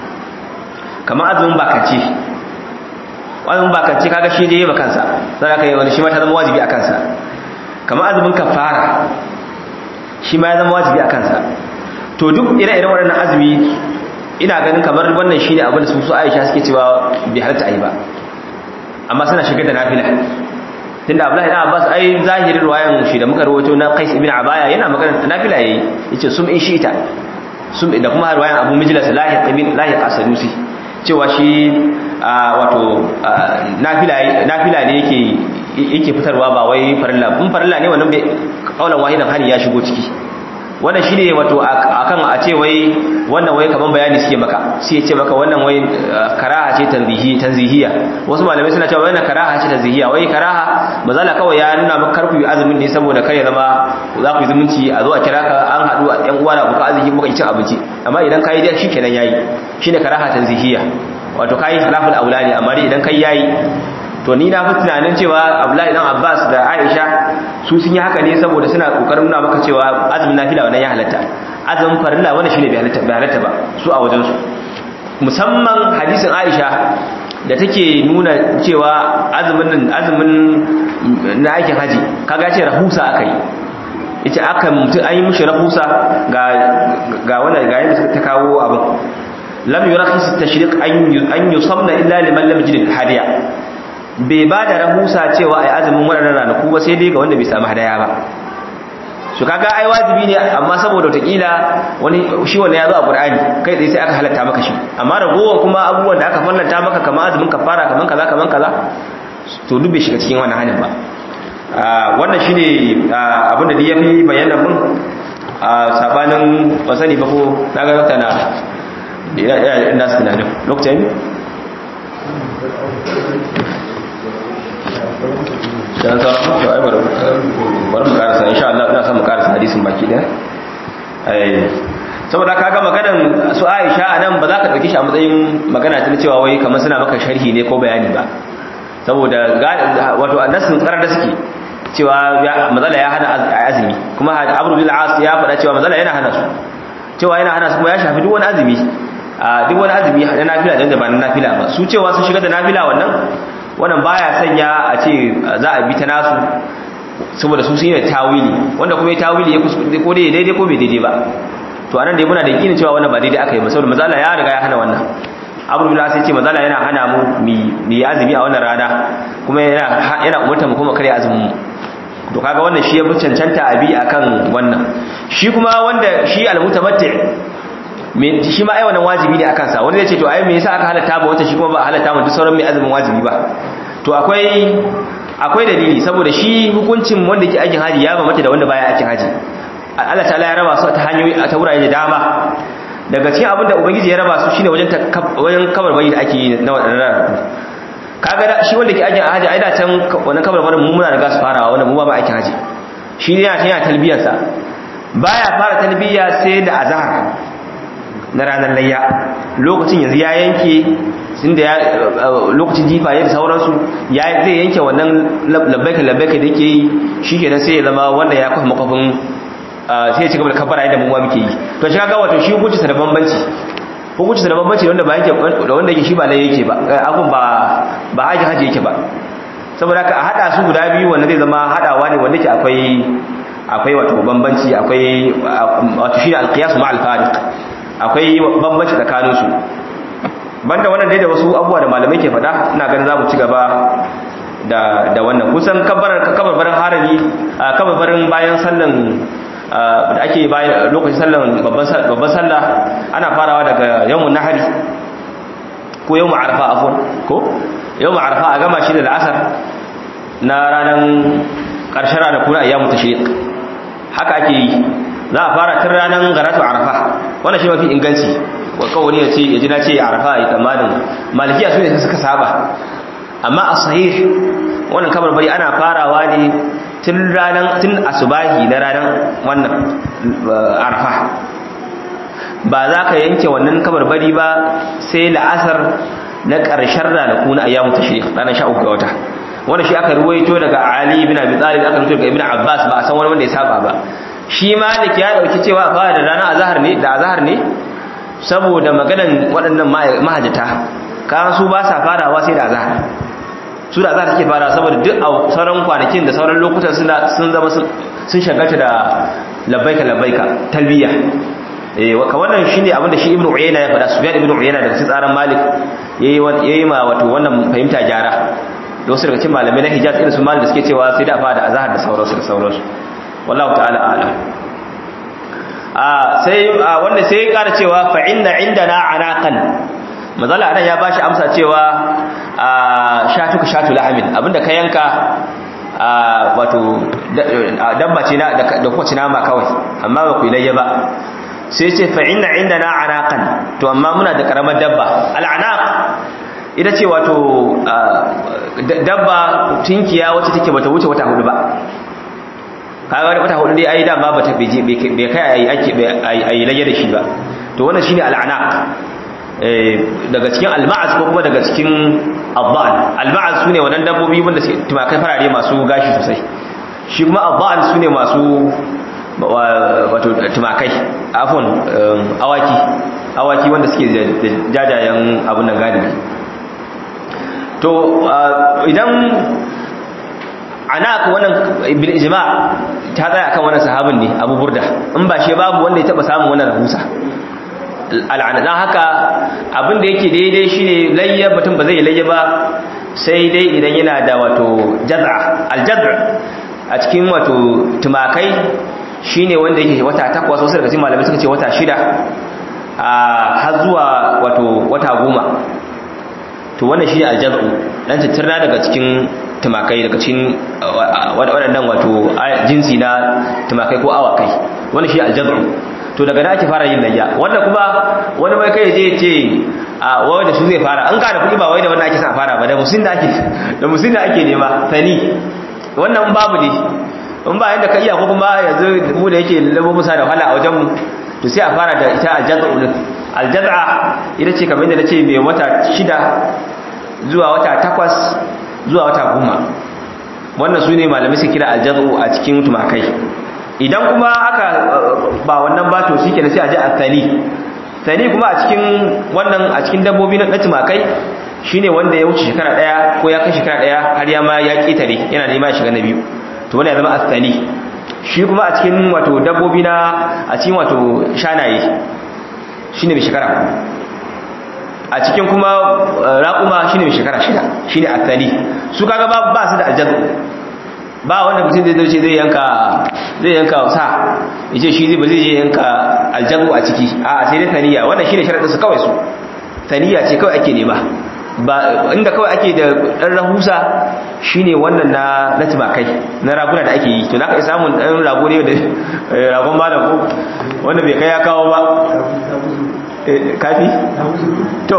kamar azumin bakance azumin bakance kaga shi ne ba kansa sai aka yi wani shi ma ta zama wajibi a kansa kamar azumin kafara shi ma ya zama wajibi a kansa to duk ire-iren waɗannan azumi ina ganin kamar wannan shine abin da su su Aisha suke cewa bai halatta ayi ba amma suna shigar da nafila tunda Abdullahi ibn Abbas ai zahirin ruwayan shi da muka rawaito na Qais ibn Abaya yana magana nafila yayi yace sum in shi'ita sum da kuma ruwayan Abu Mijlas Lahiq ibn Lahiq As-Sadusi cewa shi wato nafila nafila ne yake yake fitarwa ba wai farilla in farilla ne wannan bai kaulan wahidan hari ya shigo ciki wannan shine wato akan a ce wai wannan wai kaman bayani suke maka sai ya ce maka wannan wai karaha ce tanzihi tanzihiya wasu malamai suna cewa wannan karaha ce tanzihiya wai karaha mazala kawai ya nuna maka karku yi azumin ne saboda kar ya zama za ku yi zumunci a zo a kira ka an haɗu a ɗan uwa na buka azumi muka cin abinci amma idan kai dai shikenan yayi shine karaha tanzihiya wato kai salaful aulani amma dai idan kai yayi to ni na fi tunanin cewa Abdullahi dan Abbas da Aisha su sun yi haka ne saboda suna kokarin nuna maka cewa azumin nafila wannan ya halatta azumin farilla wannan shine bai halatta bai halatta ba su a wajen su musamman hadisin Aisha da take nuna cewa azumin nan azumin na aikin haji kaga ce rahusa akai yace aka mutu an yi mishi rahusa ga ga wannan ga yanda ta kawo abin lam yurakhis at-tashriq an yusamna illa liman lam yajid hadiya bai ba da rahusa cewa ai azumin waɗannan ranaku ba sai dai ga wanda bai samu hadaya ba su kaga ai wajibi ne amma saboda wataƙila wani shi wanda ya zo a ƙur'ani kai tsaye sai aka halatta maka shi amma ragowar kuma abubuwan da aka fallanta maka kamar azumin kafara kamar kaza kamar kaza to duk bai shiga cikin wannan halin ba wannan shine abin da ya fi bayyana mun a sabanin wasani ba ko na ga dokta na ina tunanin lokacin dan sauran to ai bari bari mu karasa insha Allah ina son mu karasa hadisin baki daya eh saboda kaga maganan su Aisha anan ba za ka dauki shi a matsayin magana ta cewa wai kamar suna maka sharhi ne ko bayani ba saboda wato annasin karar da suke cewa mazala ya hana azumi kuma Abu bil As ya faɗa cewa mazala yana hana su cewa yana hana su kuma ya shafi duk wani azumi duk wani azumi na nafila da ba na nafila ba su cewa sun shiga da nafila wannan wannan baya sanya a ce za a bi ta nasu saboda su sun yi tawili wanda kuma ya tawili ya kuskure ko dai daidai ko bai daidai ba to anan dai muna da yakinin cewa wannan ba daidai aka yi ba saboda mazala ya riga ya hana wannan abu billah sai ce mazala yana hana mu mi azumi a wannan rana kuma yana yana umurta mu kuma kare azumin mu to kaga wannan shi ya bi cancanta abi akan wannan shi kuma wanda shi almutamatti me shi ma ai wannan wajibi ne akan sa wanda zai ce to ai me yasa aka halatta ba wata shi kuma ba halatta mu duk sauran mai azumin wajibi ba to akwai akwai dalili saboda shi hukuncin wanda ke aikin haji ya bambanta da wanda baya aikin haji Allah ta'ala ya raba su ta hanyoyi ta wurare da dama daga cikin abin da ubangiji ya raba su shine wajen wajen kabar bayi da ake yi na wadannan kaga shi wanda ke aikin haji ai da can wannan kabar bayin mu muna riga su farawa wanda mu ba ba aikin haji shi ne yana tana talbiyar sa baya fara talbiya sai da azhar na ranar layya lokacin yanzu ya yanke inda ya lokacin jifa ya da sauransu ya zai yanke wannan labbaika labbaika da yake yi shi ke sai ya zama wanda ya kafa makafin sai ya ci gaba da kafara yadda mu muke yi to shi kaga wato shi hukunci da bambanci hukunci da bambanci wanda ba yake da wanda yake shi ba lai yake ba abun ba ba haji haji yake ba saboda haka a hada su guda biyu wanda zai zama hadawa ne wanda ke akwai akwai wato bambanci akwai wato shi al-qiyas ma al-fariq akwai bambanci tsakanin su banda wannan dai da wasu abubuwa da malamai ke faɗa ina ganin za mu ci gaba da da wannan kusan kabarar kabarbarin harami kabarbarin bayan sallan da ake bayan lokacin sallan babban sallah ana farawa daga yawmun nahari ko yawmun arfa afwan ko yawmun arfa a gama shi da la'asar na ranar ƙarshen ranar kuna ayyamu tashriq haka ake yi za a fara tun ranar garatu arfa wannan shi mafi inganci kawai ya ce ya ji na ce arfa ya tsammanin malikiya su ne suka saba amma a sahih wannan kamar bari ana farawa ne tun ranar tun asubahi na ranar wannan arfa ba za ka yanke wannan kamar bari ba sai la'asar na ƙarshen ranaku na ayyamu tashriq ranar sha uku ga wata wanda shi aka ruwaito daga Ali ibn Abi Talib aka ruwaito daga Ibn Abbas ba a san wani wanda ya saba ba shi Malik ya dauki cewa a fara da rana azhar ne da azhar ne saboda maganan waɗannan mahajjata kan su ba sa farawa sai da azhar su da azhar suke fara saboda duk a sauran kwanakin da sauran lokutan suna sun zama sun shagalta da labbaika labbaika talbiya eh ka wannan shine abinda shi Ibn Uyayna ya faɗa Sufyan Ibn Uyayna daga tsaran Malik yayi yayi ma wato wannan fahimta jara da wasu daga cikin malamai na Hijaz irin su Malik da suke cewa sai da fara da azhar da sauransu da sauransu wallahu ta'ala a'lam a sai wanda sai ya kara cewa fa inna indana anaqan mazala anan ya bashi amsa cewa shatuka shatu lahamin abinda ka yanka wato dabba ce na da kuma nama kawai amma ba ku ilayya ba sai ce fa inna indana anaqan to amma muna da karamar dabba al'anaq ita ce wato dabba tinkiya wacce take bata wuce wata hudu ba kaga wani wata hudu dai ai dama bata bai bai kai ai ake ai lage da shi ba to wannan shine al'anaq daga cikin al-ma'az ko kuma daga cikin al-dha'n al-ma'az sune wannan dabbobi wanda suke tumakai farare masu gashi sosai shi kuma al-dha'n sune masu wato tumakai afon awaki awaki wanda suke da jajayen abun nan galibi to idan anak wannan bil ijma ta tsaya akan wannan sahabin ne Abu Burda in ba shi babu wanda ya taba samun wannan rahusa al'ana dan haka abin da yake daidai shine layya batun ba zai layya ba sai dai idan yana da wato jaz'a al-jaz'a a cikin wato tumakai shine wanda yake wata takwas wasu daga cikin malamai suka ce wata shida har zuwa wato wata goma to wannan shi aljaz'u dan tattirna daga cikin tumakai daga cikin waɗannan wato jinsi na tumakai ko awakai wannan shi aljaz'u to daga da ake fara yin layya wanda kuma wani mai kai je ce a wai da su zai fara an ka da kuɗi ba wai da wannan ake sa fara ba da musin da ake da musin da ake nema sani wannan babu ne in ba yanda ka iya ko kuma yanzu mu da yake labo musa da wahala a wajen mu to sai a fara da ita aljaz'u din aljaz'a ita ce kamar yadda nace mai wata shida zuwa wata takwas zuwa wata goma wannan su ne malamai su kira aljaz'u a cikin tumakai idan kuma aka ba wannan ba to shi kenan sai a ji athani thani kuma a cikin wannan a cikin dabbobi na tumakai shine wanda ya wuce shekara daya ko ya kai shekara daya har ya ma ya kitare yana nema ya shiga na biyu to wannan ya zama athani shi kuma a cikin wato dabbobi na a cikin wato shanaye shine mai shekara a cikin kuma raƙuma shine mai shekara shida shine athani su kaga ba ba su da aljazu ba wanda mutum zai dauce zai yanka zai yanka sa yace shi zai ba zai yanka aljazu a ciki a sai dai thaniya wannan shine sharadin su kawai su thaniya ce kawai ake nema ba inda kawai ake da dan rahusa shine wannan na na tumakai na raguna da ake yi to naka samun dan rago ne da ragon malam ko wanda bai kai ya kawo ba kafi to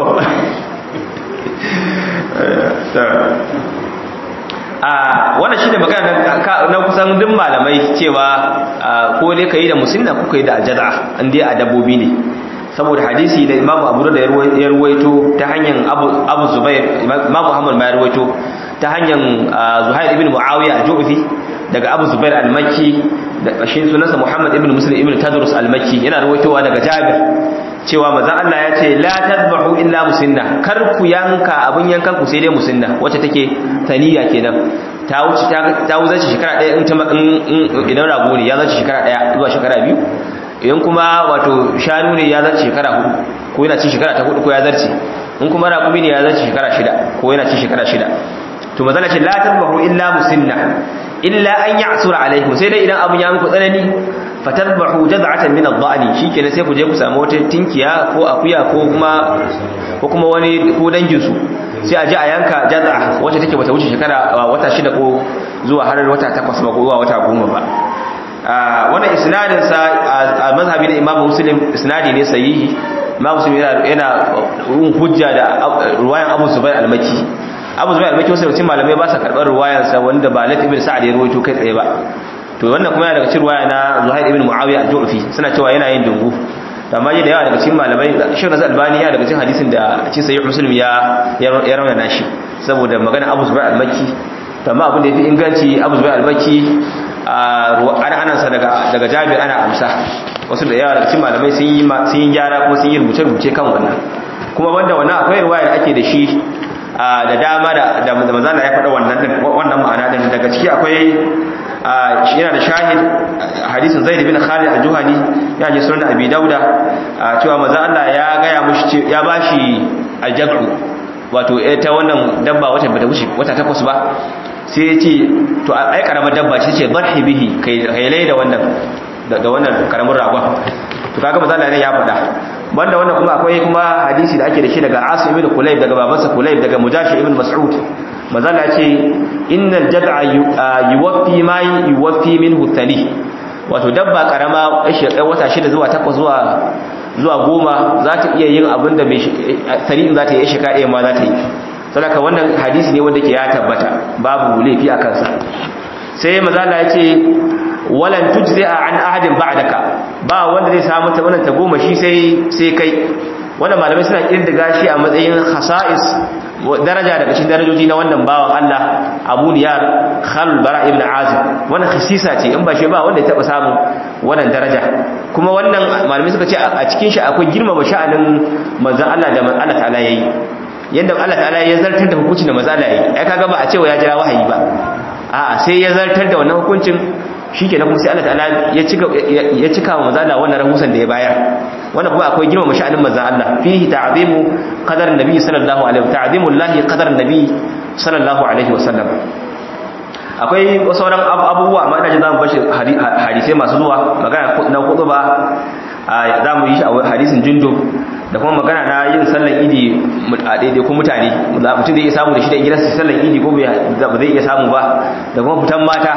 a wannan shine magana na kusan duk malamai cewa ko ne kai da musulna ko kai da aljada an dai a dabbobi ne saboda hadisi da imamu abu da ya ruwaito ta hanyar abu zubair imamu muhammad ma ya ruwaito ta hanyar zuhair ibn muawiya al-ju'fi daga abu zubair al-makki da shi sunansa muhammad ibn muslim ibn tadrus al-makki yana ruwaitowa daga jabir cewa manzon Allah ya ce la tadbahu illa musinna kar ku yanka abun yankan ku sai dai musinna wacce take taniya kenan ta wuce ta wuce shekara daya in idan rago ne ya zace shekara daya zuwa shekara biyu idan kuma wato shanu ne ya zarce shekara hudu ko yana cin shekara ta hudu ko ya zarce in kuma raƙumi ne ya zarce shekara shida ko yana cin shekara shida to mazala ce la tadbahu illa musinna illa an ya'sura alaikum sai dai idan abun ya muku tsanani fatadbahu jaz'atan min ad-da'ni shikenan sai ku je ku samu wata tinkiya ko akuya ko kuma ko kuma wani ko dangin su sai a je a yanka jaz'a wacce take bata wuce shekara wata shida ko zuwa har wata takwas ba ko zuwa wata goma ba wannan isnadin sa a mazhabi na Imam Muslim isnadi ne sahihi Imam Muslim yana yana hujja da ruwayan Abu Zubair al-Makki Abu Zubair al-Makki wasu cikin malamai ba sa karbar ruwayan sa wanda ba Lat ibn Sa'd ya ruwaito kai tsaye ba to wannan kuma yana daga cikin ruwaya na Zuhair ibn Muawiya al-Ju'fi suna cewa yana yin dungu amma da yawa daga cikin malamai Sheikh Nasir Albani ya daga cikin hadisin da cikin sahih Muslim ya ya rawana shi saboda magana Abu Zubair al-Makki amma abin da yafi inganci Abu Zubair al-Bakki ana anansa daga daga Jabir ana amsa wasu da yawa daga cikin malamai sun yi sun yi gyara ko sun yi rubuce rubuce kan wannan kuma wanda wannan akwai riwaya da ake da shi da dama da da manzo ya faɗa wannan din wannan ma'ana din daga ciki akwai yana da shahid hadisin Zaid bin Khalid al-Juhani ya ji sunan Abi Dauda cewa manzo Allah ya gaya mushi ya bashi aljabu wato ta wannan dabba wata bata wuce wata takwas ba sai ya ce to ai karamar dabba ce ce barhi bihi kai kai da wannan da wannan karamin ragon to kaga manzo Allah ya faɗa banda wannan kuma akwai kuma hadisi da ake da shi daga Asim ibn Kulayb daga babansa Kulayb daga Mujashi ibn Mas'ud manzo Allah ya ce innal jad'a yuwaffi ma yuwaffi minhu thani wato dabba karama wata shida zuwa takwas zuwa zuwa goma za ta iya yin abin da sari'in za ta yi shika ɗaya ma za ta yi sadaka wannan hadisi ne wanda ke ya tabbata babu laifi a kansa sai mazala ya ce walan tujzi a an ahadin ba'daka ba wanda zai samu ta wannan ta goma shi sai sai kai wannan malamai suna kirdiga shi a matsayin khasa'is daraja daga cikin darajoji na wannan bawan Allah Abu Niyar Khalil Bara ibn Azib wannan khisisa ce in ba shi ba wanda ya taba samu wannan daraja kuma wannan malamai suka ce a cikin shi akwai girmama sha'anin manzon Allah da Allah ta'ala yayi yanda Allah ta'ala ya zartar da hukuncin da manzon Allah yayi ai kaga ba a cewa ya jira wahayi ba a'a sai ya zartar da wannan hukuncin shikenan kuma sai Allah ta'ala ya cika ya cika wa manzon Allah wannan rahusan da ya bayar wannan kuma akwai girmama sha'anin manzon Allah fihi ta'zimu qadar nabi sallallahu alaihi wa ta'zimu Allah qadar nabi sallallahu alaihi wa sallam akwai sauran abubuwa amma ina ji zamu bashi hadisai masu zuwa magana na hudu ba zamu yi shi a hadisin jundub da kuma magana na yin sallan idi a daidai ko mutane mutum zai iya samu da shi da gidansa sallan idi ko ba zai iya samu ba da kuma fitan mata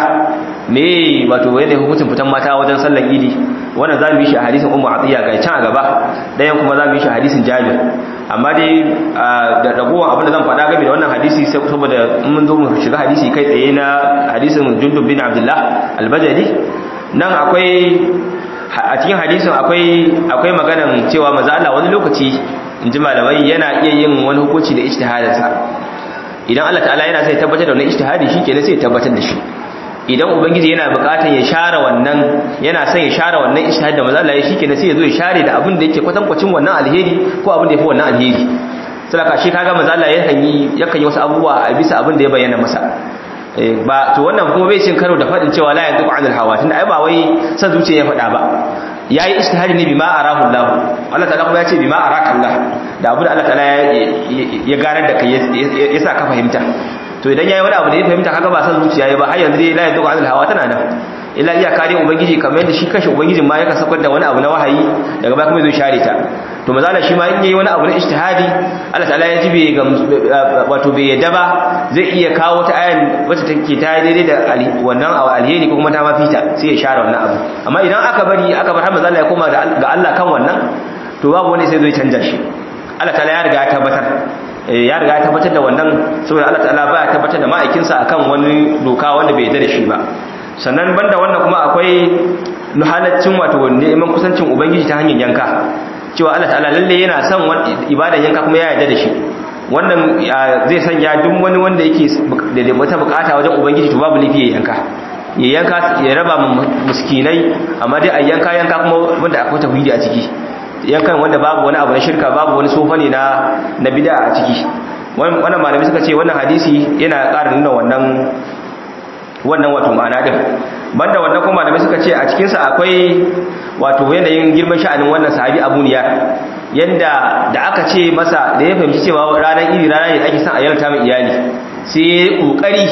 me wato yadda hukuncin fitan mata wajen sallan idi wannan zamu yi shi a hadisin ummu atiya ga can a gaba dayan kuma zamu yi shi a hadisin jabir amma dai da ragowar abin da zan faɗa game da wannan hadisi saboda mun zo mu shiga hadisi kai tsaye na hadisin jundub bin abdullah albajali nan akwai a cikin hadisin akwai akwai maganan cewa maza Allah wani lokaci in ji malamai yana iya yin wani hukunci da ijtihadinsa idan Allah ta'ala yana sai tabbatar da wani ijtihadi shikenan sai ya tabbatar da shi idan ubangiji yana bukatar ya share wannan yana son ya share wannan ijtihad da maza Allah ya shikenan sai ya zo ya share da abin da yake kwatankwacin wannan alheri ko abin da yafi wannan alheri saboda shi kaga maza Allah yakan yi yakan yi wasu abubuwa a bisa abin da ya bayyana masa ba to wannan kuma bai cin karo da fadin cewa la yanzu anil hawa tunda ai ba wai san zuciya ya fada ba yayi ijtihadi ne bima arahu Allah Allah ta'ala kuma ya ce bima araka Allah da abu da Allah ta'ala ya garar da kai ya sa ka fahimta to idan yayi wani abu da ya fahimta kaga ba san zuciya ya ba har yanzu dai la yanzu anil hawa tana nan illa iya kare ubangiji kamar yadda shi kashi ubangijin ma yakan sakar da wani abu na wahayi daga baya kuma zai share ta to mazala shi ma in yayi wani abu na ijtihadi Allah ta'ala ya jibe ga wato bai yadda ba zai iya kawo ta ayan wacce take ta daidai da wannan alheri ko kuma ta mafita sai ya share wannan abu amma idan aka bari aka bar har mazala ya koma ga Allah kan wannan to babu wani sai zai canja shi Allah ta'ala ya riga ya tabbatar ya riga ya tabbatar da wannan saboda Allah ta'ala ba ya tabbatar da ma'aikinsa akan wani doka wanda bai yarda da shi ba sannan banda wannan kuma akwai nuhalaccin wato neman kusancin ubangiji ta hanyar yanka cewa Allah ta'ala lalle yana son ibadan yanka kuma ya yarda da shi wannan zai sanya duk wani wanda yake da wata bukata wajen ubangiji to babu lafiya yanka ya yanka ya raba miskinai amma dai a yanka yanka kuma wanda akwai tauhidi a ciki yankan wanda babu wani abu na shirka babu wani sofa ne na na bid'a a ciki wannan malami suka ce wannan hadisi yana ƙara nuna wannan wannan wato ma'ana din banda wannan kuma malamai suka ce a cikin sa akwai wato yanayin girman sha'anin wannan sahabi Abu Niyar yanda da aka ce masa da ya fahimci cewa ranar iri rana ne ake son a yarta mai iyali sai kokari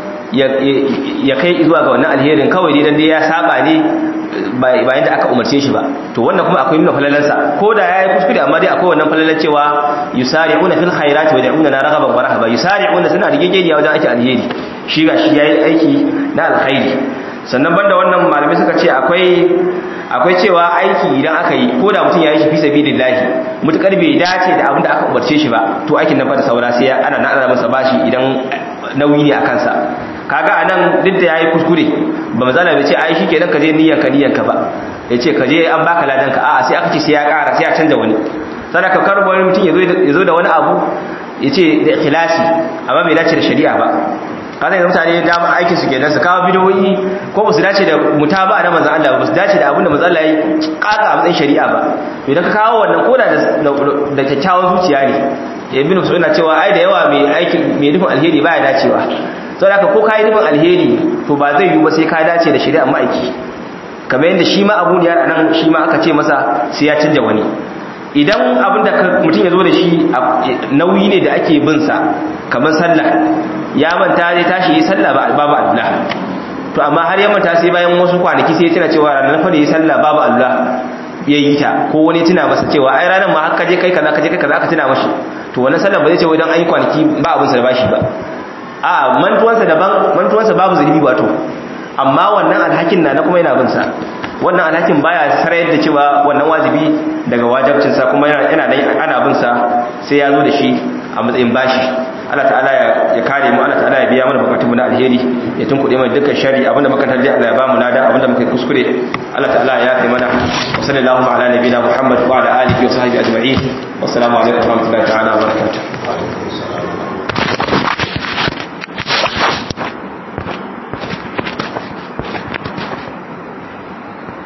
ya kai zuwa ga wannan alherin kawai dai dan dai ya saba ne bayan da aka umarce shi ba to wannan kuma akwai nuna falalansa ko da yayi kuskure amma dai akwai wannan falalan cewa yusari'una fil khairati wa yad'una na raghaban wa rahaba yusari'una suna rigegeniya wajen ake alheri shi ga shi yayi aiki na alkhairi sannan banda wannan malamai suka ce akwai akwai cewa aiki idan aka yi ko da mutum ya yi shi fi sabilillahi mutukar bai dace da abin da aka umarce shi ba to aikin nan fa da saura sai ana na ana masa bashi idan nauyi ne a kansa kaga anan duk da yayi kuskure ba mazala bai ce ai shikenan ka je niyyar ka niyyar ka ba yace ka je an baka ladan ka a'a sai aka ce sai ya ƙara sai ya canza wani sadaka kar wani mutum yazo yazo da wani abu yace da ikhlasi amma bai dace da shari'a ba kada yanzu mutane da aikin su kenan su kawo bidiyoyi ko ba su dace da mutaba da manzon Allah ba su dace da abin da manzon Allah ya kaka a matsayin shari'a ba to idan ka kawo wannan koda da kyakkyawan zuciya ne ibn Mas'ud na cewa ai da yawa mai aikin mai nufin alheri baya dacewa saboda haka ko kai nufin alheri to ba zai yi ba sai ka dace da shari'a ma'aiki kamar yadda shi ma abu da nan shi ma aka ce masa sai ya canja wani idan abin da mutum ya zo da shi nauyi ne da ake bin sa kamar sallah ya manta zai tashi yi sallah babu Allah to amma har ya manta sai bayan wasu kwanaki sai ya tuna cewa ranar fa da yi sallah babu Allah ya yi ta ko wani tuna masa cewa ai ranar ma haka je kai kaza ka je kai kaza aka tuna mashi to wannan sallah ba zai ce wai dan an yi kwanaki ba abin sa da bashi ba a mantuwansa daban mantuwansa babu zunubi wato amma wannan alhakin na na kuma yana bin sa wannan alhakin baya sarayar da cewa wannan wajibi daga wajibcinsa kuma yana yana ana bin sa sai ya zo da shi a matsayin bashi Allah ta'ala ya kare mu Allah ta'ala ya biya mana bukatunmu na alheri ya tunkuɗe mana dukkan shari abinda muka tarji Allah ya ba mu nada abinda muka kuskure Allah ta'ala ya yafe mana wa sallallahu ala nabiyina Muhammad wa ala alihi wa sahbihi ajma'in wassalamu alaikum wa rahmatullahi ta'ala wa barakatuh